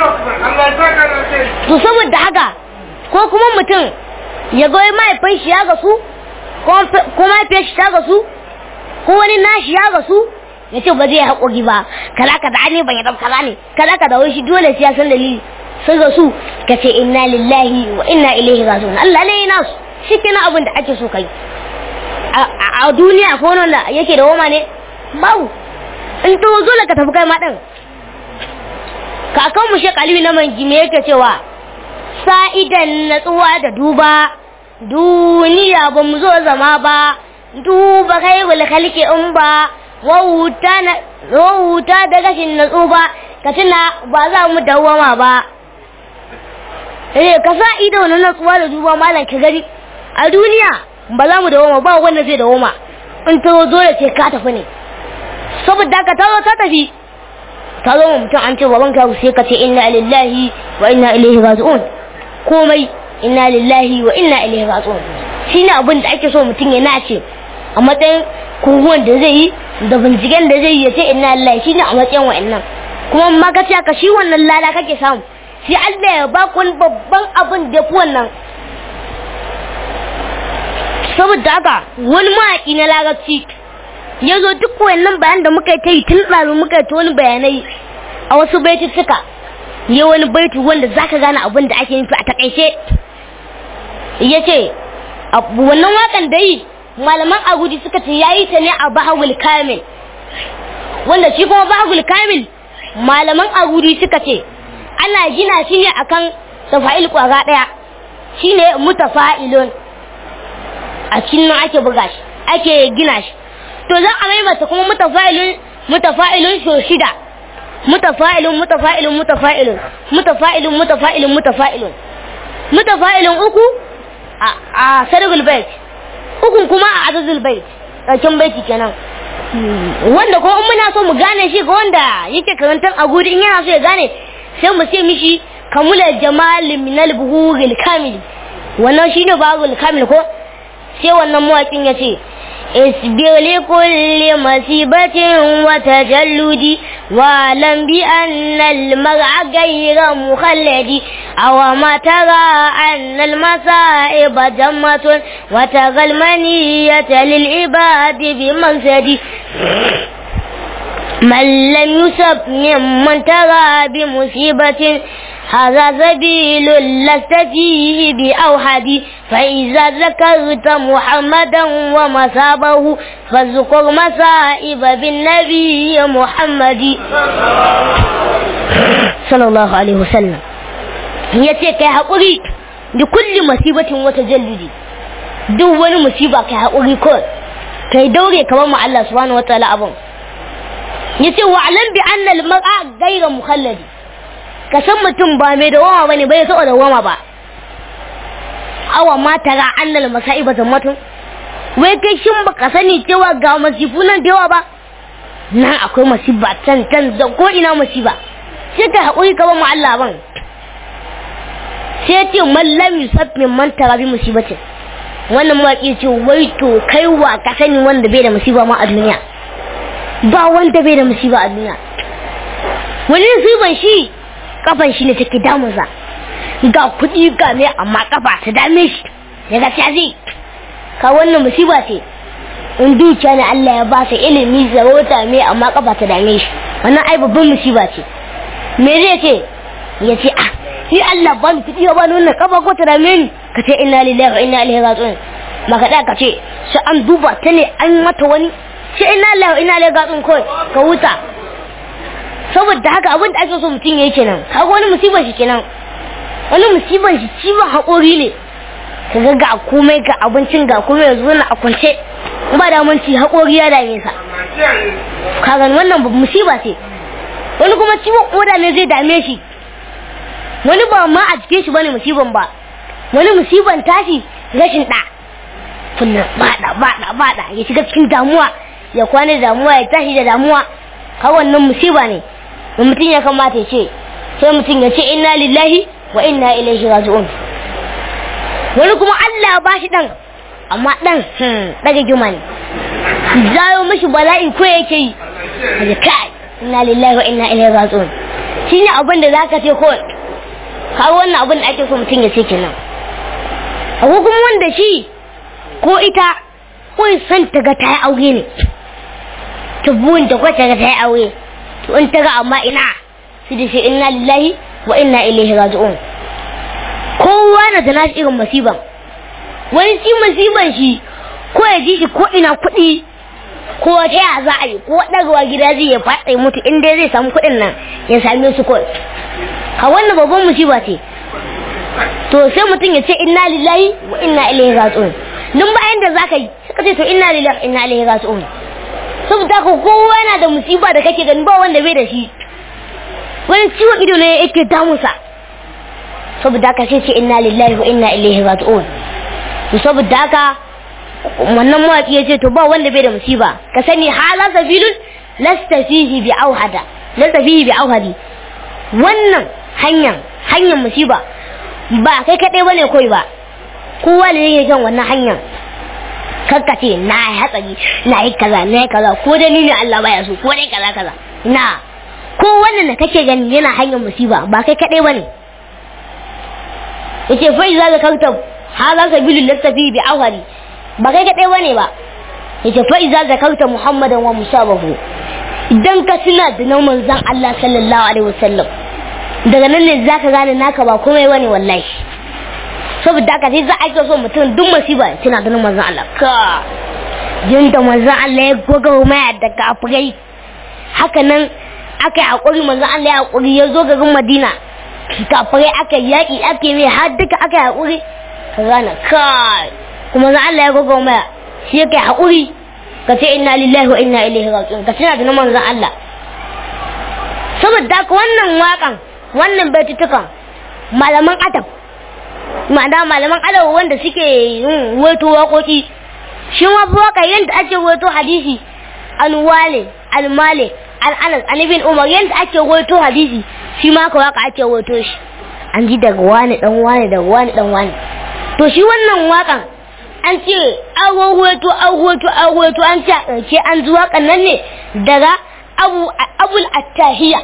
S1: to saboda haka ko kuma mutum ya goyi mahaifin shi ya gasu ko mahaifiyar shi ta gasu ko wani nashi ya gasu ya ce ba zai haƙoƙi ba kaza ka da ne ban yadda kaza ne kaza ka da wai shi dole sai ya san dalili sai gasu ka ce inna lillahi wa inna ilaihi raji'un Allah ne yana su shi kenan abin da ake so kai a duniya ko wanda yake da woma ne babu in to dole ka tafi kai ma din kakan mu shek aliyu na mangi me yake cewa sa'idan natsuwa da duba duniya ba mu zo zama ba duba kai wal khalqi in ba wauta na wauta da gashin natsu ba ka tuna ba za mu dawama ba eh ka sa ido na natsuwa da duba malam ka gari a duniya ba za mu dawama ba wanda zai dawama in ta dole ce ka tafi ne saboda ka tazo ta tafi ka zo mutum an ce baban ka sai ka ce inna lillahi wa inna ilaihi raji'un komai inna lillahi wa inna ilaihi raji'un shine abin da ake so mutum ya nace a matsayin kunguwan da zai yi da binciken da zai yi ya ce inna lillahi shine a matsayin wa'annan kuma ma ka ce ka shi wannan lada kake samu sai Allah ya ba ku babban abin da fi wannan saboda haka wani mawaƙi na larabci ya zo duk wannan bayan da muka yi ta yi tun ɗazu muka yi ta wani bayanai a wasu baituttuka ya wani baitu wanda zaka gane abin da ake nufi a takaice ya ce wannan wakan da yi malaman agudi suka ce ya yi ta ne a bahagul kamil wanda shi kuma bahagul kamil malaman agudi suka ce ana gina shi ne akan tafa'il kwara ɗaya shi ne mutafa'ilun a cikin nan ake buga shi ake gina shi to za a maimaita kuma mutafa'ilun mutafa'ilun so shida mutafa'ilun mutafa'ilun mutafa'ilun mutafa'ilun mutafa'ilun mutafa'ilun mutafa'ilun uku a a sargul bait ukun kuma a adadul bait karshen baiti kenan wanda ko in muna so mu gane shi ga wanda yake karantar a gudi in yana so ya gane sai mu ce mishi kamula jamal min al buhuril kamil wannan shine babul kamil ko sai wannan mawakin ya ce اصبر لكل مصيبة وتجلد واعلم بأن المرء غير مخلد أو ما ترى أن المصائب جمة وترى المنية للعباد بمنسد من لم يسب ممن ترى بمصيبة هذا سبيل لست فيه بأوحد فإذا ذكرت محمدا ومصابه فاذكر مصائب بالنبي محمد صلى الله عليه وسلم ya ce kai haƙuri da kulli masibatin wata jallidi duk wani musiba kai haƙuri kawai kai daure ka bar Allah subhanahu wa ta'ala abun ya ce wa alam bi anna al mar'a ghayra mukhalladi ka san mutum ba mai dawama bane bai so dawama ba awa ma tara annal masaiba zammatun wai kai shin baka sani cewa ga masifu nan da yawa ba nan akwai masiba can can da ko ina masiba sai ka haƙuri ka mu Allah ban sai ce mallam yusuf min man tara bi musibatin wannan mawaƙi ce wai to kai wa ka sani wanda bai da musiba ma a duniya ba wanda bai da musiba a duniya wani musiban shi kafan shi ne take damunsa ga kuɗi ga me amma kafa ta dame shi daga ta zai ka wannan musiba ce in dukiya ne Allah ya ba sa ilimi zarota me amma kafa ta dame shi wannan ai babban musiba ce me zai ce ya ce ah ni Allah ba ni kuɗi ba ni wannan kafa ko ta dame ni ka ce inna lillahi wa inna ilaihi raji'un maka da ka ce sai an duba ta ne an mata wani sai inna lillahi wa inna ilaihi raji'un kawai ka huta saboda haka abin da ake so mutum yayi kenan kaga wani musibar shi kenan wani musibar shi ciwon haƙori ne ka ga ga komai ga abincin ga komai yanzu na a kwance ba da mun ci haƙori ya dame sa kaga wannan ba musiba ce wani kuma ciwon koda ne zai dame shi wani ba ma a cikin shi bane musiban ba wani musiban tashi rashin ɗa kullum bada bada bada ya shiga cikin damuwa ya kwana da damuwa ya tashi da damuwa ka wannan musiba ne da mutum ya kamata ya ce sai mutum ya ce inna lillahi wa inna ilaihi raji'un wani kuma Allah ba shi dan amma dan daga juma ne zayo mishi bala'i ko yake yi kaje kai inna lillahi wa inna ilaihi raji'un shine abin da zaka ce ko kawo wannan abin da ake so mutum ya ce kenan akwai kuma wanda shi ko ita ko san ta ga ta yi aure ne ta buwin ta ko ta ga ta yi aure to in ta ga amma ina su da shi inna lillahi wa inna ilaihi raji'un kowa na da nashi irin masiban wani shi masiban shi ko ya ji shi ko ina kuɗi ko ta ya za a yi ko ɗagawa gida zai ya faɗa mutu in dai zai samu kuɗin nan ya same su kawai a wannan babban musiba ce to sai mutum ya ce inna lillahi wa inna ilaihi raji'un duk bayan da zaka yi suka ce to inna lillahi wa inna ilaihi raji'un saboda ka kowa yana da musiba da kake gani ba wanda bai da shi wani ciwon ido ne yake damunsa saboda haka sai ce inna lillahi wa inna ilaihi raji'un to saboda haka wannan mawaki ya ce to ba wanda bai da musiba ka sani hala sabilun lasta fihi bi auhada lasta fihi bi auhadi wannan hanyar hanyar musiba ba kai kadai bane koi ba kowa ne yake kan wannan hanyar kakka ce na yi hatsari na yi kaza na yi kaza ko da ni ne Allah baya so ko dai kaza kaza na ko wannan da kake gani yana hanyar musiba ba kai kadai bane yace fa iza zakarta hadha sabilul lastafi bi awhari ba kai kadai bane ba yace fa iza zakarta muhammadan wa musabahu idan ka tuna da nan manzon Allah sallallahu alaihi wasallam daga nan ne zaka gane naka ba komai bane wallahi saboda haka sai za a so mutum duk masiba tana da nan manzon Allah ka yanda manzon Allah ya goga maya da kafirai haka nan aka yi hakuri manzon Allah ya hakuri ya zo garin Madina kafirai aka yaƙi ake mai har duka aka yi haƙuri ka gane kai kuma za Allah ya gogo maya shi ya kai haƙuri ka ce inna lillahi wa inna ilaihi raji'un ka tuna da na manzon Allah saboda haka wannan waƙan wannan baitutukan malaman adab ma'ana malaman adab wanda suke yin wato waƙoƙi shi ma waƙa yadda ake wato hadisi an wale al malik an anas an ibn umar yadda ake wato hadisi shi ma ka waka ake wato shi an ji daga wani dan wani daga wani dan wani to shi wannan wakan an ce an wato an wato an wato an ce a ɗauke an ji wakan nan ne daga abu abul attahiya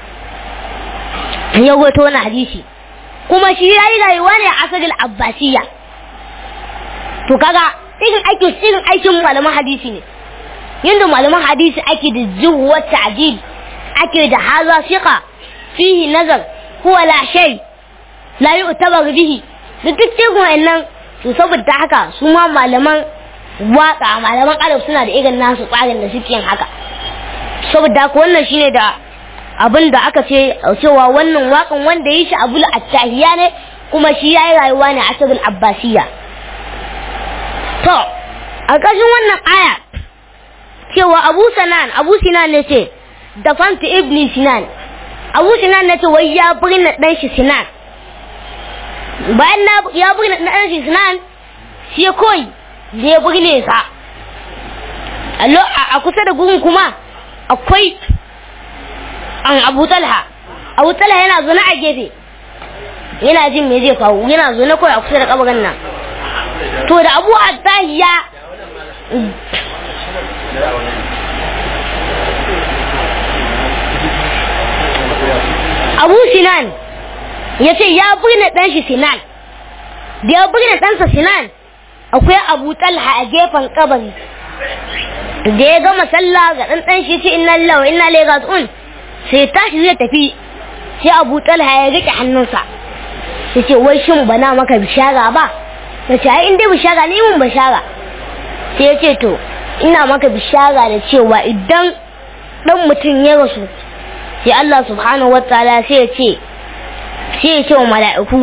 S1: ya wato wani hadisi kuma shi ya yi rayuwa ne a asalin abbasiya to kaga irin aikin irin aikin malaman hadisi ne yadda malaman hadisi ake da zuwa ta'jil ake da haza shiqa fihi nazar huwa la shay la yu'tabar bihi da duk cikin wannan to saboda haka su ma malaman waka malaman arab suna da irin nasu tsarin da suke yin haka saboda haka wannan shine da abin da aka ce cewa wannan waƙan wanda ya shi abul attahiya ne kuma shi ya yi rayuwa ne a asabul abbasiya to a ƙarshen wannan aya cewa abu sanan abu sinan ne ce da fanta ibni sinan abu sinan ne ce wai ya birna ɗan shi sinan bayan ya birna ɗan shi sinan shi kawai da ya birne sa a kusa da gurin kuma akwai an abu talha abu talha yana zaune a gefe yana jin me zai faru yana zaune kawai a kusa da kabarin nan to da abu attahiya abu sinan ya ce ya birne ɗan shi sinan da ya birne ɗansa sinan akwai abu talha a gefen kabari da ya gama sallah ga ɗan ɗan shi ce inna lillahi wa inna ilaihi raji'un sai tashi zai tafi sai abu talha ya rike hannunsa ya ce wai shin bana maka bishara ba ya ce ai in dai bishara ne mun bishara sai ya ce to ina maka bishara da cewa idan dan mutum ya rasu sai Allah subhanahu wa ta'ala sai ya ce sai ya ce wa mala'iku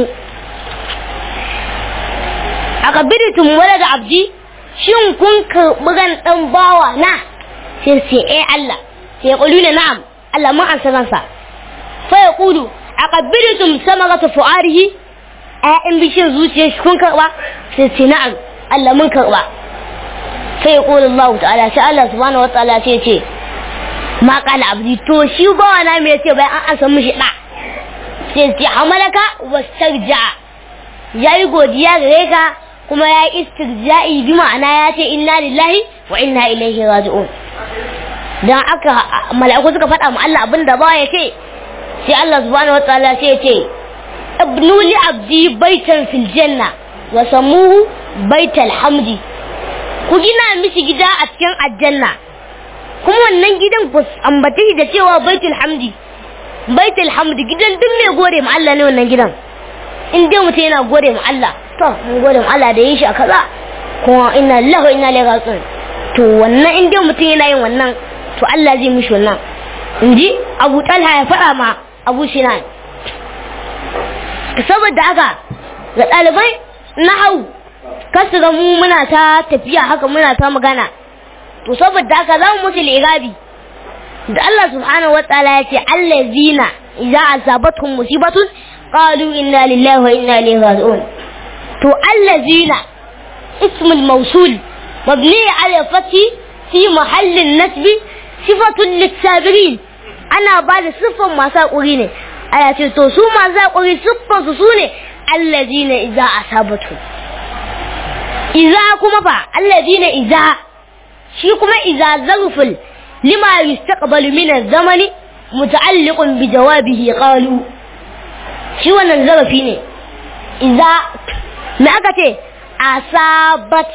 S1: aka biditum wala da abdi shin kun karɓi ran dan bawa na sai sai eh Allah sai ya ƙulu na'am Allah mun ansa ransa fa ya ƙulu aka biditum samarata fu'arihi ƴaƴan bishin zuciyar shi kun karɓa sai sai na'am Allah mun karɓa sai ya ƙulu Allah ta'ala sai Allah subhanahu wa ta'ala sai ya ce ma kala abdi to shi bawa na me yace bayan an ansa mishi da sai ce hamalaka wastarja yayi godiya gare ka kuma ya yi istirja'i bi ma'ana ya ce inna lillahi wa inna ilaihi raji'un dan aka mala'iku suka faɗa mu Allah abinda ba ya ce sai Allah subhanahu wataala sai ya ce ibnu li abdi baitan fil janna wa samuhu baital hamdi ku gina mishi gida a cikin aljanna kuma wannan gidan ku ambace da cewa baitul hamdi baitul hamdi gidan duk mai gode ma Allah ne wannan gidan in dai mutum yana gode ma Allah to mun gode ma Allah da yin shi a kaza kuma inna lillahi wa inna ilaihi raji'un to wannan in dai mutum yana yin wannan to Allah zai mishi wannan inji Abu Talha ya faɗa ma Abu Sinan saboda haka ga ɗalibai na hau kasu ga mu muna ta tafiya haka muna ta magana to saboda haka za mu musu lirabi da Allah subhanahu wa ta'ala ya ce allazina idza asabatuhum musibatun qalu inna lillahi wa inna ilaihi raji'un to allazina ismul mawsul mabni ala fathi fi mahallin nasbi sifatun lisabirin ana ba da siffan masu haƙuri ne aya ce to su masu haƙuri siffan su sune allazina idza asabatu idza kuma fa allazina idza shi kuma idza zarful lima yustaqbalu min az-zamani muta'alliqun bi jawabihi qalu shi wannan zarafi ne idza me aka ce asabat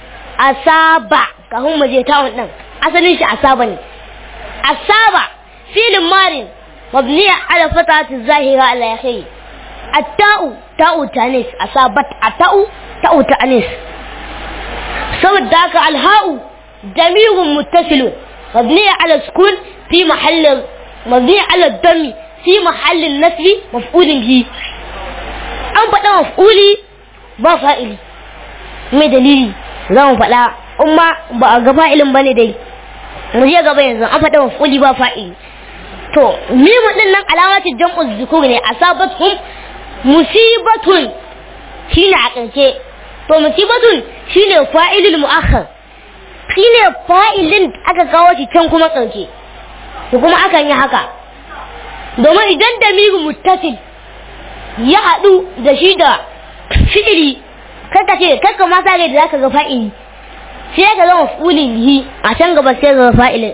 S1: asaba kafin mu je tawon din asalin shi asaba ne asaba filin marin mabniya ala fatati zahira ala yahi at-ta'u ta'u tanis asabat at-ta'u ta'u tanis saboda haka al-ha'u damirun muttasilun مبنية على السكون في محل مبنية على الدم في محل النسب مفعول به an faɗa maf'uli ba fa'ili mai dalili za mu faɗa umma ba a ga fa'ilin ba ne dai mu je gaba yanzu an faɗa maf'uli ba fa'ili to mimu din nan alamatin jam'u zukur ne asabatum musibatun shine a ƙarshe to musibatun shine fa'ilul mu'akhkhar shine fa'ilin aka kawo shi can kuma ƙarshe to kuma akan yi haka domin idan da miru muttasil ya haɗu da shi da fi'ili kaka ce kaka ma sa da zaka ga fa'ili sai ka zama fulin bihi a can gaba sai ga fa'ilin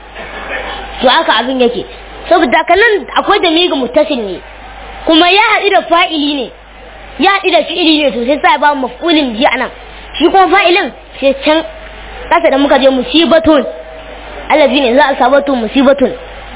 S1: to haka abin yake saboda kanan akwai da miru muttasil ne kuma ya haɗu da fa'ili ne ya haɗu da fi'ili ne to sai sa ba maf'ulin bihi anan shi kuma fa'ilin sai can kasa da muka je musibatun allazi ne za a sabatu musibatun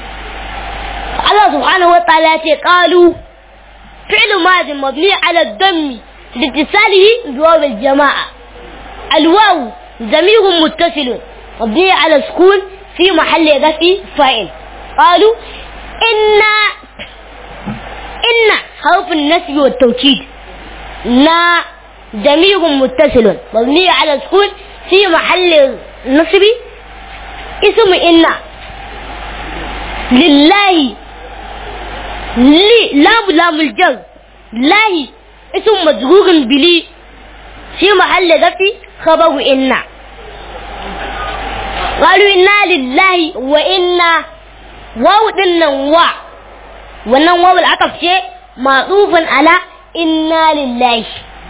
S1: Allah subhanahu wa ta'ala ya ce qalu fi'lu madin mabni ala dammi لاتصاله بواو الجماعة الواو ضمير متصل مبني على سكون في محل رفع فاعل قالوا inna inna harfin nasbi wa tawkid na damirun muttasilun mabni ala sukun fi mahalli nasbi ismu inna lillahi li lam lamul jar lahi اسم مجرور بلي في محل رفع خبر إنا قالوا إنا لله وإنا واو دنا وا wannan wawul aka ce ma'rufun ala inna lillahi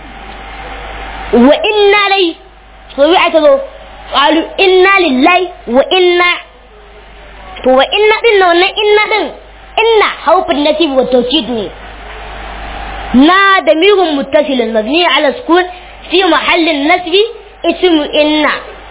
S1: wa inna lai to bi aka zo qalu inna lillahi wa inna to wa inna din wannan inna din inna haufin nasib wa tawkid ne نا ضمير متصل مبني على السكون في محل النسب اسم إن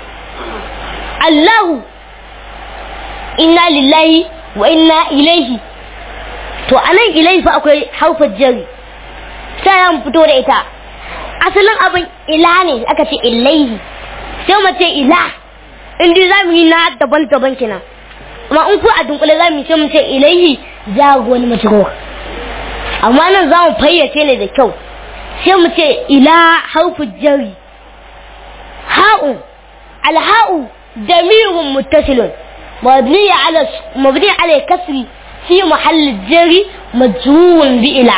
S1: الله إنا لله وإنا إليه to anan ilai fa akwai haufar jari sai an fito da ita asalin abin ila ne aka ce ilaihi sai mu ce ila in dai zamu yi na daban-daban kenan amma in ku a dunkule zamu ce mu ce ilaihi jago wani mace amma nan za mu fayyace ne da kyau sai mu ce ila harfu jari ha'u alha'u damirun muttasilun mabni ala mabni ala kasri fi mahall jari majrurun bi ila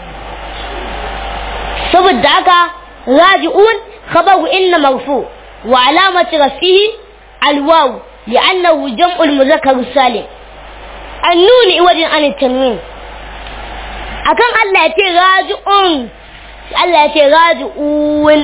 S1: saboda haka raji'un khabaru inna marfu wa alamati rafihi alwaw لأنه جمع المذكر السالم النون عوض عن التنوين akan Allah ya ce raji'un Allah ya ce raji'un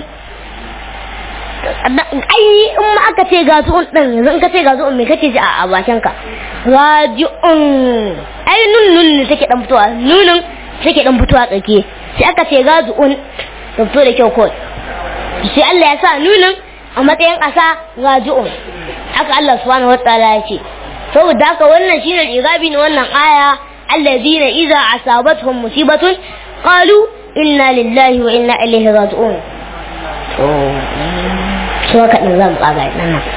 S1: ai in ma aka ce gazu'un din yanzu in ka ce gazu'un me kake ji a bakin ka raji'un ai nun nun ne take dan fitowa nunin take dan fitowa tsake sai aka ce gazu'un da fito da kyau ko sai Allah ya sa nunin a matsayin asa raji'un haka Allah subhanahu wataala ya ce saboda haka wannan shine irabi ne wannan aya الذين إذا أصابتهم مصيبة قالوا إنا لله وإنا إليه راجعون شو كان نظام قاعد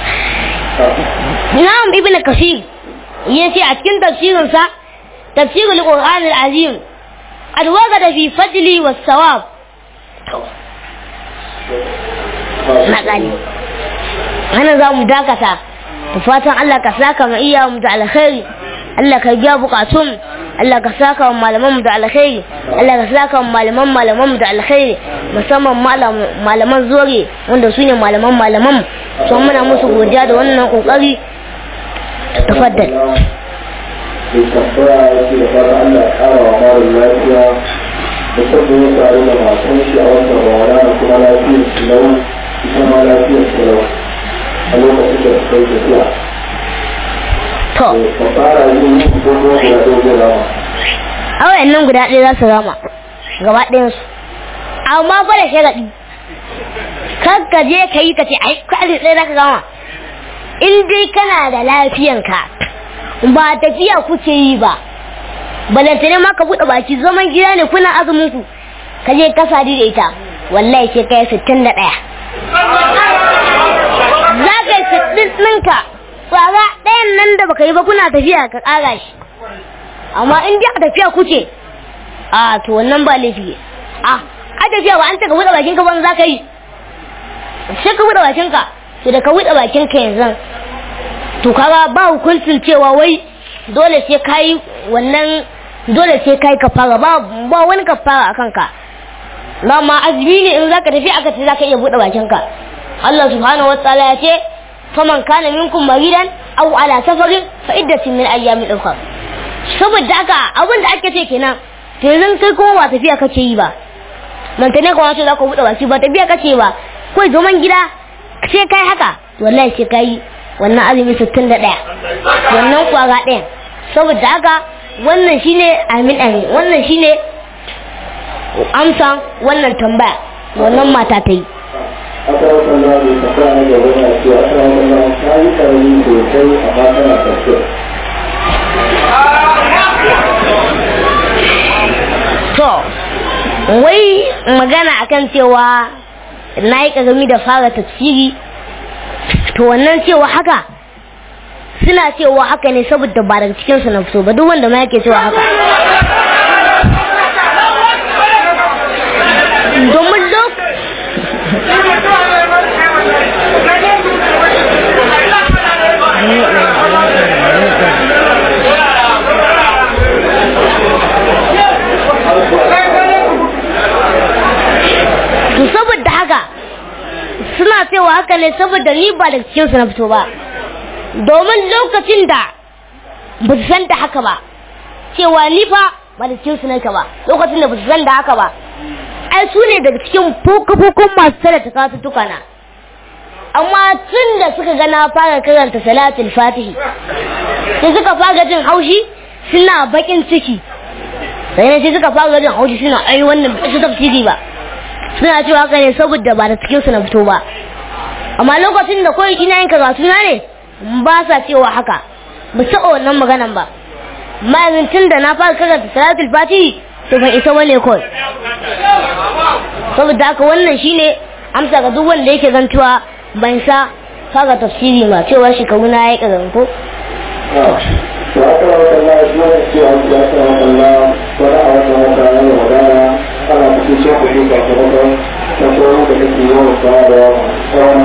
S1: نعم ابن كثير يسي أتكن تفسير سا تفسير القرآن العظيم قد وجد في فضل والثواب مقالي أنا زام داكتا fatan Allah ka saka mu iya mu da alkhairi Allah ka biya bukatun Allah ka saka wa malaman mu da alkhairi Allah ka saka wa malaman malaman mu da alkhairi musamman malaman zore wanda su ne malaman malaman to muna musu godiya da wannan kokari tafaddal
S3: tambaya yake da fata Allah ya kara wa marin lafiya da sabbin ya tare da matan shi a wannan rana da kuma lafiyar su lau ita ma lafiyar su lau a lokacin da suka yi tafiya.
S1: to
S3: Ka fara yin ko kuma ya doge rawa.
S1: a wayannan guda ɗaya za su rama gaba ɗayan su amma fa da sharaɗi kar ka je ka yi ka ce ai kwaɗin ɗaya za ka gama in dai kana da lafiyanka ba tafiya kuke yi ba balantane ma ka buɗe baki zaman gida ne kuna azumin ku ka je ka sadi da ita wallahi sai kai sittin da ɗaya za ka yi sittin ɗinka tsara ɗayan nan da baka yi ba kuna tafiya ka ƙara shi amma in dai a tafiya kuke a to wannan ba laifi a a tafiya ba an ta ka buɗe bakin ka ban za ka yi sai ka buɗe bakin ka to da ka buɗe bakin ka yanzu to kaga ba hukuncin cewa wai dole sai ka yi wannan dole sai ka yi kafara ba ba wani kafara a kanka na ma azumi ne in zaka tafi aka ce zaka iya buɗe bakin ka Allah subhanahu wa ta'ala ya ce faman kana minkum maridan aw ala safarin fa iddatin min ayyamin ukhra saboda haka abin da ake ce kenan to yanzu kai kuma ba tafiya kace yi ba mantane kuma ce za ka buɗe baki ba tafiya kace ba kai zaman gida sai kai haka wallahi sai kai wannan azumi 61 wannan kwara ɗaya saboda haka wannan shine amin amin wannan shine amsa wannan tambaya wannan mata ta yi
S3: Aka rasa na da tambaya na gaba na cewa aka rasa na ta yi karami sosai amma tana tafiya.
S1: to wai magana akan cewa na yi ƙarami da fara tafsiri to wannan cewa haka suna cewa haka ne saboda ba daga cikin su na fito ba duk wanda ma yake cewa haka domin lok to saboda haka suna cewa haka ne saboda ni ba daga cikin su na fito ba domin lokacin da ba su san da haka ba cewa ni fa ba da cikin su nake ba lokacin da ba su san da haka ba ai su ne daga cikin fokafokon masu tare ta kasu na amma tun da suka gana fara karanta salatul fatihi sai suka fara jin haushi suna bakin ciki sai ne sai suka fara jin haushi suna ai wannan ba su tafsiri ba suna cewa haka ne saboda ba da cikin su na fito ba amma lokacin da kawai ina yin karatu na ne ba sa cewa haka ba sa wannan maganan ba ma'azin tun da na fara karanta salatul fatihi to ban isa wane kawai saboda haka wannan shine amsa ga duk wanda yake zantuwa ban sa fara tafsiri ma cewa shekaru na ya karanto
S3: to aka wa kalla shi ne cewa ya aka wa kalla wani a wannan wata na da wadana ana cikin cin kuɗi sakamakon tashoron da kake yawan bayarwa tsawon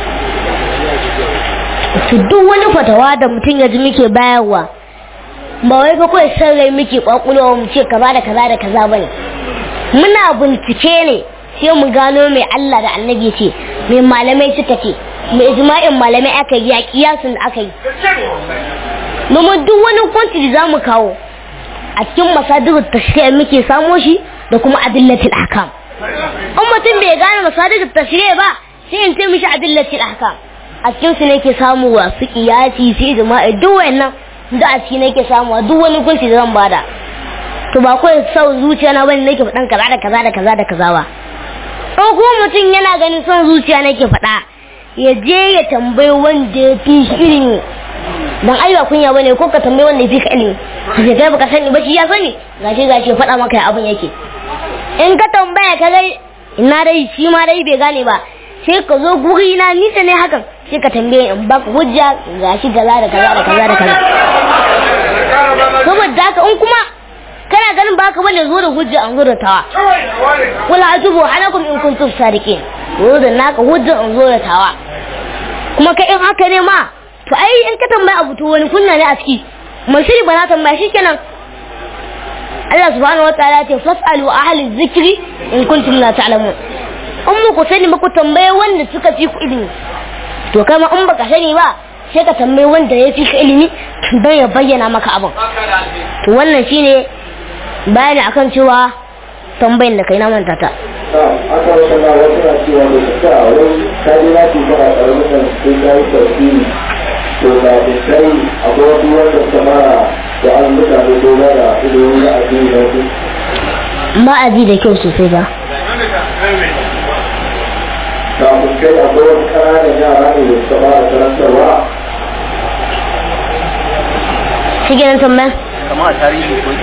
S1: to duk wani fatawa da mutum ya ji muke bayarwa ba wai fa kawai san rai muke kwakulowa mu ce kaza da kaza da kaza bane muna bincike ne sai mu gano mai Allah da annabi ce mai malamai suka ce mai ijma'in malamai aka yi a kiyasin da aka yi domin duk wani hukunci da zamu kawo a cikin masadirul tashri'a muke samo shi da kuma adillatul ahkam in mutum bai gane masadirul tashri'a ba sai in ce mishi adillatul ahkam a cikin su ne ke samu wa su kiyasi su ijma'i duk wannan da a ciki nake samu duk wani hukunci da zan bada to ba kawai sau zuciya na bane nake faɗan kaza da kaza da kaza da kaza ba in kuma mutum yana ganin son zuciya nake faɗa ya je ya tambayi wanda ya fi shi ilimi dan ai ba kunya bane ko ka tambayi wanda ya fi ka ilimi ka ce kai baka sani ba shi ya sani gashi gashi faɗa maka ya abin yake in ka tambaya ka ga ina dai shi ma dai bai gane ba sai ka zo guri na nisa ne hakan sai ka tambaye in baka hujja gashi kaza da kaza da kaza da kaza saboda haka in kuma kana ganin ba ka bane zo da hujja an zo da tawa wala ajubu halakum in kuntum sadiqin zo da naka hujja an zo da tawa kuma kai in haka ne ma to ai in ka tambaya abu to wani kunna ne a ciki mai shiri ba na tambaya shikenan Allah subhanahu wa ta'ala ce fasalu ahli dhikri in kuntum la ta'lamun in muku sani ba ku tambaye wanda suka fi ku ilimi to kai ma in baka sani ba sai ka tambayi wanda ya fi ka ilimi don ya bayyana maka abin to wannan shine bayani akan cewa tambayin da kai na manta ta
S3: aka wa kalla wasu na cewa da su ta wai ka ji na ce kana ƙaramin nan sai ka yi tafsiri to da da kai akwai wasu wanda suka fara da an mutane ko ba da ilimin da addini na su
S1: ma'aji da kyau sosai ba
S3: kafin kai akwai wasu ƙananan yara ne da suka fara karantarwa
S1: shi kenan tambayan
S4: kama a tarihi ko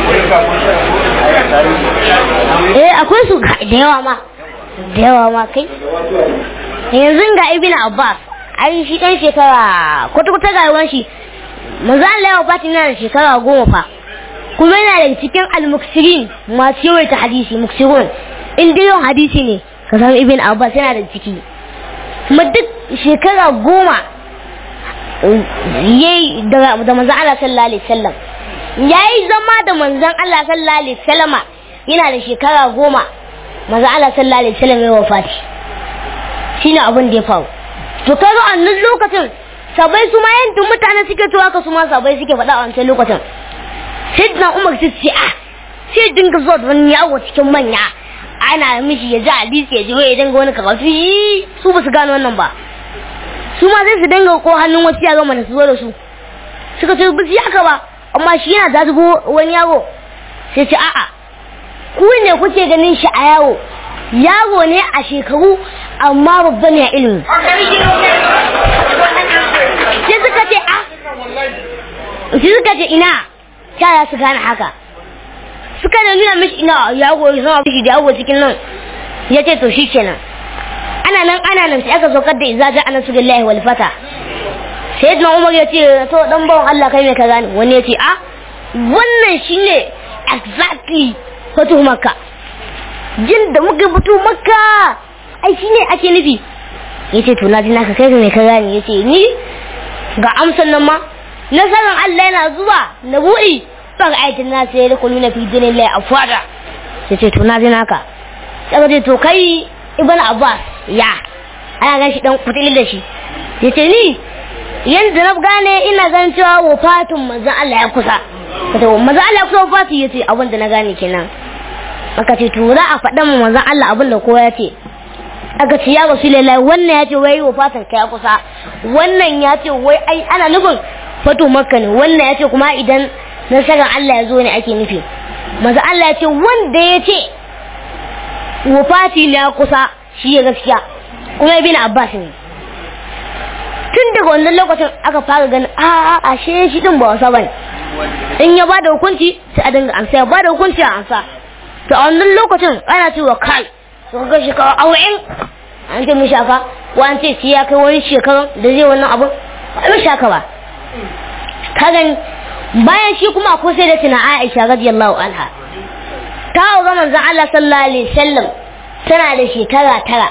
S4: a tarihi
S1: eh akwai su ga- da yawa ma da yawa ma kai yanzu ga ibn abbas ai shi dan shekara kwata-kwata ga yawan shi manzo Allah ya wafati yana da shekara goma fa kuma yana da cikin al-muksirin masu yawaita hadisi muksirun in dai yawan hadisi ne ka samu ibn abbas yana da ciki kuma duk shekara goma yayi da da manzon Allah sallallahu alaihi wasallam yayi zama da manzon Allah sallallahu alaihi wasallama yana da shekara goma manzon Allah sallallahu alaihi wasallam ya wafati shine abin da ya faru to kaga a nan lokacin sabai su ma yanda mutane suke cewa ka su ma sabai suke faɗa a wancan lokacin sayyidina Umar sai ce ah sai dinga zuwa da wani yawo cikin manya ana mishi ya ji hadisi ya ji ya dinga wani karatu yi su ba su gano wannan ba su ma sai su dinga ko hannun wasu yaro mana su zo da su suka ce ba su yaka ba amma shi yana ta zubo wani yaro sai ce a'a ku ne kuke ganin shi a yawo yaro ne a shekaru amma babba ne a ilimi sai suka ce a sai suka ce ina ta ya su gane haka suka da nuna mishi ina yago ya zama mishi da yago cikin nan ya ce to shi kenan ana nan ana nan sai aka saukar da izaja ana su billahi wal fata sai na umar ya ce to dan bawan Allah kai me ka gane wani ya ce a wannan shine exactly fatu makka jin da muka fito makka ai shine ake nufi yace to na ji naka kai me ka gane yace ni ga amsan nan ma nasarar Allah yana zuwa na buɗi ban aikin na sai da kullu na fi dinin lai afwada yace to na ji naka sai ce to kai ibn abbas ya ana gan shi dan kutili da shi yace ni yanda na gane ina gan cewa wafatun manzon Allah ya kusa kace manzon Allah ya kusa wafatu yace abin da na gane kenan aka ce to za a faɗa mu manzon Allah abin da kowa ya ce aka ce ya rasulullahi wannan ya ce wai wafatan ka ya kusa wannan ya ce wai ai ana nufin fatu makka ne wannan ya ce kuma idan nasarar Allah ya zo ne ake nufi manzon Allah ya ce wanda ya ce wafati ne ya kusa shi ya gaskiya kuma ibn Abbas ne tun daga wannan lokacin aka fara ganin a a ashe shi din ba wasa bane in ya bada hukunci sai a dinga amsa ya bada hukunci a amsa to a wannan lokacin ana cewa kai to ga shekara awa'in an ce mishi haka ko an ce shi ya kai wani shekaran da zai wannan abu ba mishi haka ba ka gani bayan shi kuma akwai sai da tuna Aisha radiyallahu anha ta ga manzon Allah sallallahu alaihi wasallam tana da shekara tara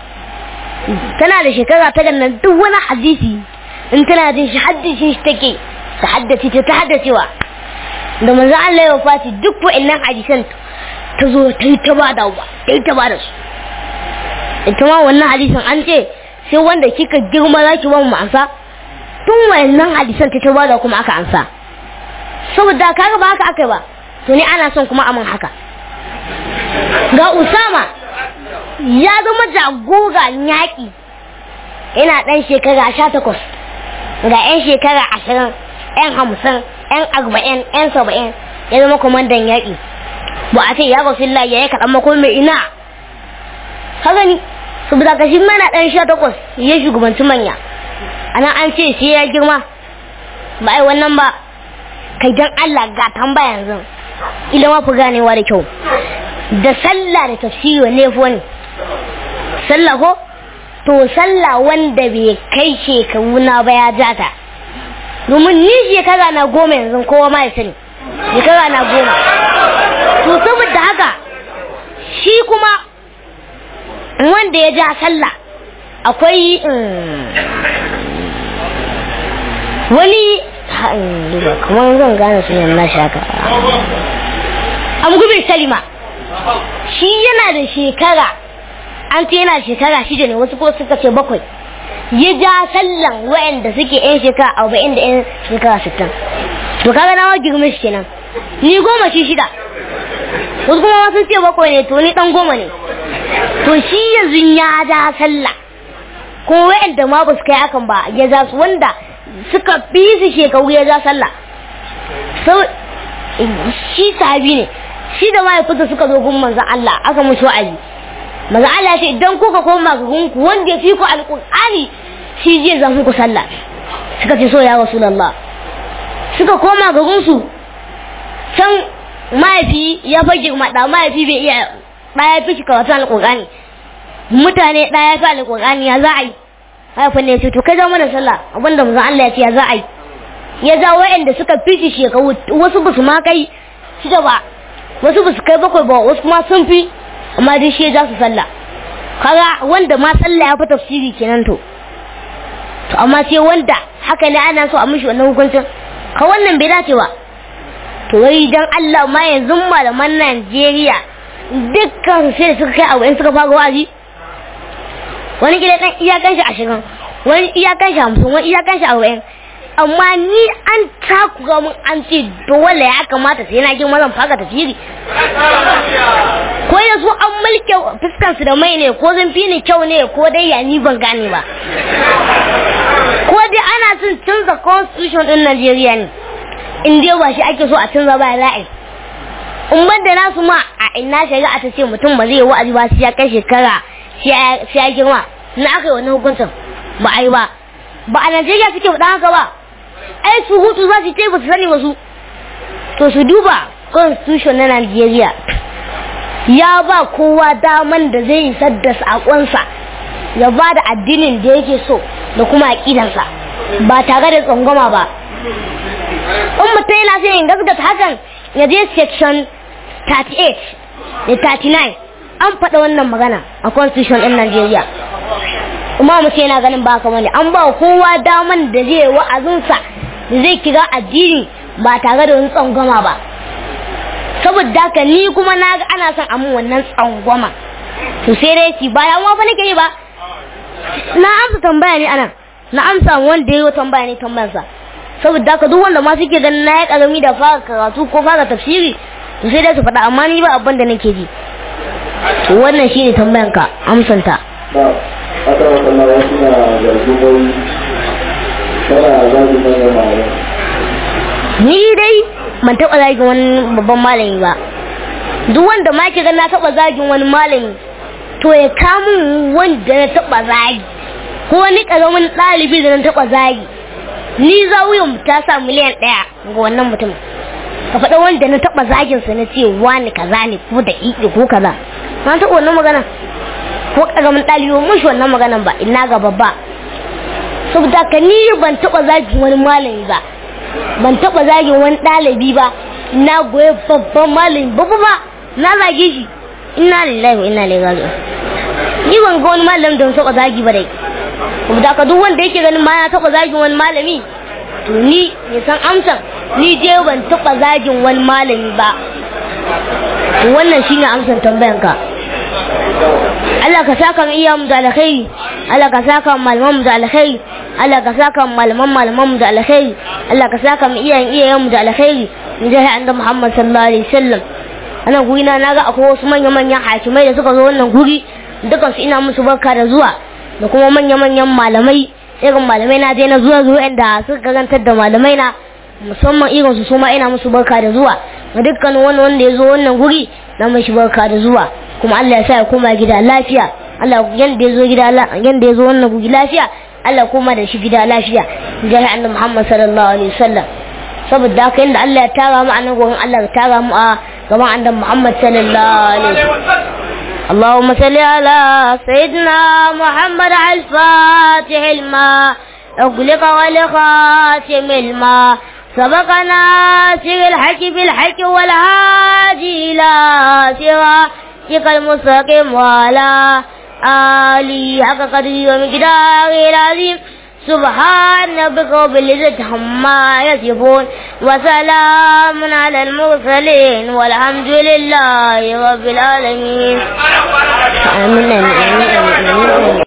S1: tana da shekara tara nan duk wani hadisi in tana jin shi haddace shi take ta haddace ta ta haddacewa da manzon Allah ya wafati duk wa'annan hadisan ta zo ta yi ta bada wa ta yi ta bada su ita ma wannan hadisin an ce sai wanda kika girma za ki ba mu ansa tun wa'annan hadisan ta ta bada kuma aka ansa saboda kaga ba haka aka yi ba to ni ana son kuma amin haka ga Usama ya zama jagoran yaƙi ina ɗan shekara sha takwas ga 'yan shekara ashirin 'yan hamsin 'yan arba'in 'yan saba'in ya zama kwamandan yaƙi ba a ce ya rasu ya yi kaɗan mako mai ina haka ni saboda ka shi mana ɗan sha takwas ya shugabanci manya ana an ce sai ya girma ba ai wannan ba kai dan Allah ga tambaya yanzu ilima fi ganewa da kyau da sallah da tafsiri ne fi wani sallah ko to sallah wanda bai kai shekaru na ba ya jata domin ni shekara na goma yanzu kowa ma ya sani shekara na goma to saboda haka shi kuma wanda ya ja sallah akwai wani kamar zan gane sunan na shaka amgubin salima shi yana da shekara an ce yana shekara shida ne wasu ko suka ce bakwai ya ja sallan wa'anda suke yan shekara arba'in da yan shekara sittin to kaga na girma shi kenan ni goma shi shida wasu kuma wasu ce bakwai ne to ni dan goma ne to shi yanzu ya ja sallah ko wa'anda ma ba su kai akan ba ya ja su wanda suka fi su shekaru ya ja sallah sau shi sahabi ne shi da mahaifinsa suka zo gun manzan Allah aka musu wa'azi manzan Allah ce idan kuka koma ga gunku wanda ya fi ku alƙur'ani shi zai zan ku sallah suka ce so ya rasulullah suka koma ga gunsu can mahaifi ya fa girma da mahaifi bai iya ɗaya fi shi karatun alƙur'ani mutane ɗaya fi alƙur'ani ya za a yi haifin ne ya ce to kai zama da sallah abinda manzan Allah ya ce ya za a yi ya ja wa'anda suka fi shi shekaru wasu ba su ma kai shida ba wasu ba su kai bakwai ba wasu kuma sun fi amma dai shi ya ja su sallah kaga wanda ma sallah ya fi tafsiri kenan to to amma sai wanda haka ne ana so a mishi wannan hukuncin ka wannan bai dace ba to wai dan Allah ma yanzu malaman Najeriya dukkan sai da suka kai abu in suka fara wa'azi wani gida dan iyakan shi ashirin wani iyakan shi hamsin wani iyakan shi arba'in amma ni an takura mun an ce dole ya kamata sai na girma zan fara tafiri ko ya so an mulke fuskan su da mai ne ko zan fi ni kyau ne ko dai ya ni ban gane ba ko dai ana son canza constitution din Najeriya ne in dai ba shi ake so a canza ba ra'ayi in ban da nasu ma a ina shari'a ta ce mutum ba zai yi wa'azi ba sai ya kai shekara sai ya girma na aka yi wani hukuncin ba a yi ba ba a Najeriya suke faɗa haka ba ai su hutu za su ce ba su sani wasu to su duba constitution na Najeriya ya ba kowa daman da zai isar da saƙonsa ya ba da addinin da yake so da kuma aƙidansa ba tare da tsangwama ba in mutum yana sai in gaskata hakan ya je section 38 da 39 an faɗa wannan magana a constitution ɗin Najeriya kuma mutum yana ganin ba kamar ne an ba kowa daman da zai wa'azinsa da zai kira addini ba tare da wani tsangwama ba saboda haka ni kuma na ga ana son amin wannan tsangwama to sai dai ci ba damuwa fa nake yi ba na amsa tambaya ne anan na amsa wanda ya yi tambaya ne tambayarsa saboda haka duk wanda ma suke ganin na ya karami da fara karatu ko fara tafsiri to sai dai su faɗa amma ni ba abin da nake ji to wannan shine tambayanka amsanta
S3: na aka wata na wasu na zargin wai tana zagi manyan malamai
S1: ni dai ban taɓa zagin wani babban malami ba duk wanda ma ke ga na taɓa zagin wani malami to ya kamun wanda na taɓa zagi ko wani ƙaramin ɗalibi da na taɓa zagi ni zawuyan ta sa miliyan ɗaya ga wannan mutum ka faɗa wanda na taɓa zagin sa na ce wani kaza ne ko da iƙi ko kaza na taɓa wannan magana ko ƙaramin ɗalibi mun shi wannan maganan ba ina ga babba saboda ka ni ban taɓa zagin wani malami ba ban taɓa zagin wani ɗalibi ba na goye babban malami babba ba na zage shi inna lillahi wa inna ilaihi raji'un ni ban ga wani malami da taɓa zagi ba dai saboda ka duk wanda yake ganin ma ya taɓa zagin wani malami to ni ya san amsan ni je ban taɓa zagin wani malami ba to wannan shine amsan tambayanka Allah ka saka mu iya mu da alkhairi Allah ka saka mu malaman mu da alkhairi Allah ka saka mu malaman malaman mu da alkhairi Allah ka saka mu iyayen iyayen mu da alkhairi mu jahi annabi Muhammad sallallahu alaihi wasallam ana guri na naga akwai wasu manya manyan hakimai da suka zo wannan guri dukan su ina musu barka da zuwa da kuma manya manyan malamai irin malamai na je na zuwa zuwa inda suka karantar da malamai na musamman irin su suma ina musu barka da zuwa ga dukkan wani wanda ya zo wannan guri na mashi barka da zuwa kuma Allah ya sa ya koma gida lafiya Allah yanda ya zo gida yanda ya zo wannan guri lafiya Allah koma da shi gida lafiya jari annabi Muhammad sallallahu alaihi wasallam saboda haka yanda Allah ya tara mu a nan gurin Allah ya tara mu a gaban annabi Muhammad sallallahu alaihi wasallam اللهم صل على سيدنا محمد الفاتح الماء أغلق والخاتم الماء سبقنا سر الحق بالحق والهادي إلى صراطك المستقيم وعلى آله حق قدره ومقداره العظيم سبحان ربك رب العزة عما يصفون وسلام على المرسلين والحمد لله رب العالمين آمين آمين آمين آمين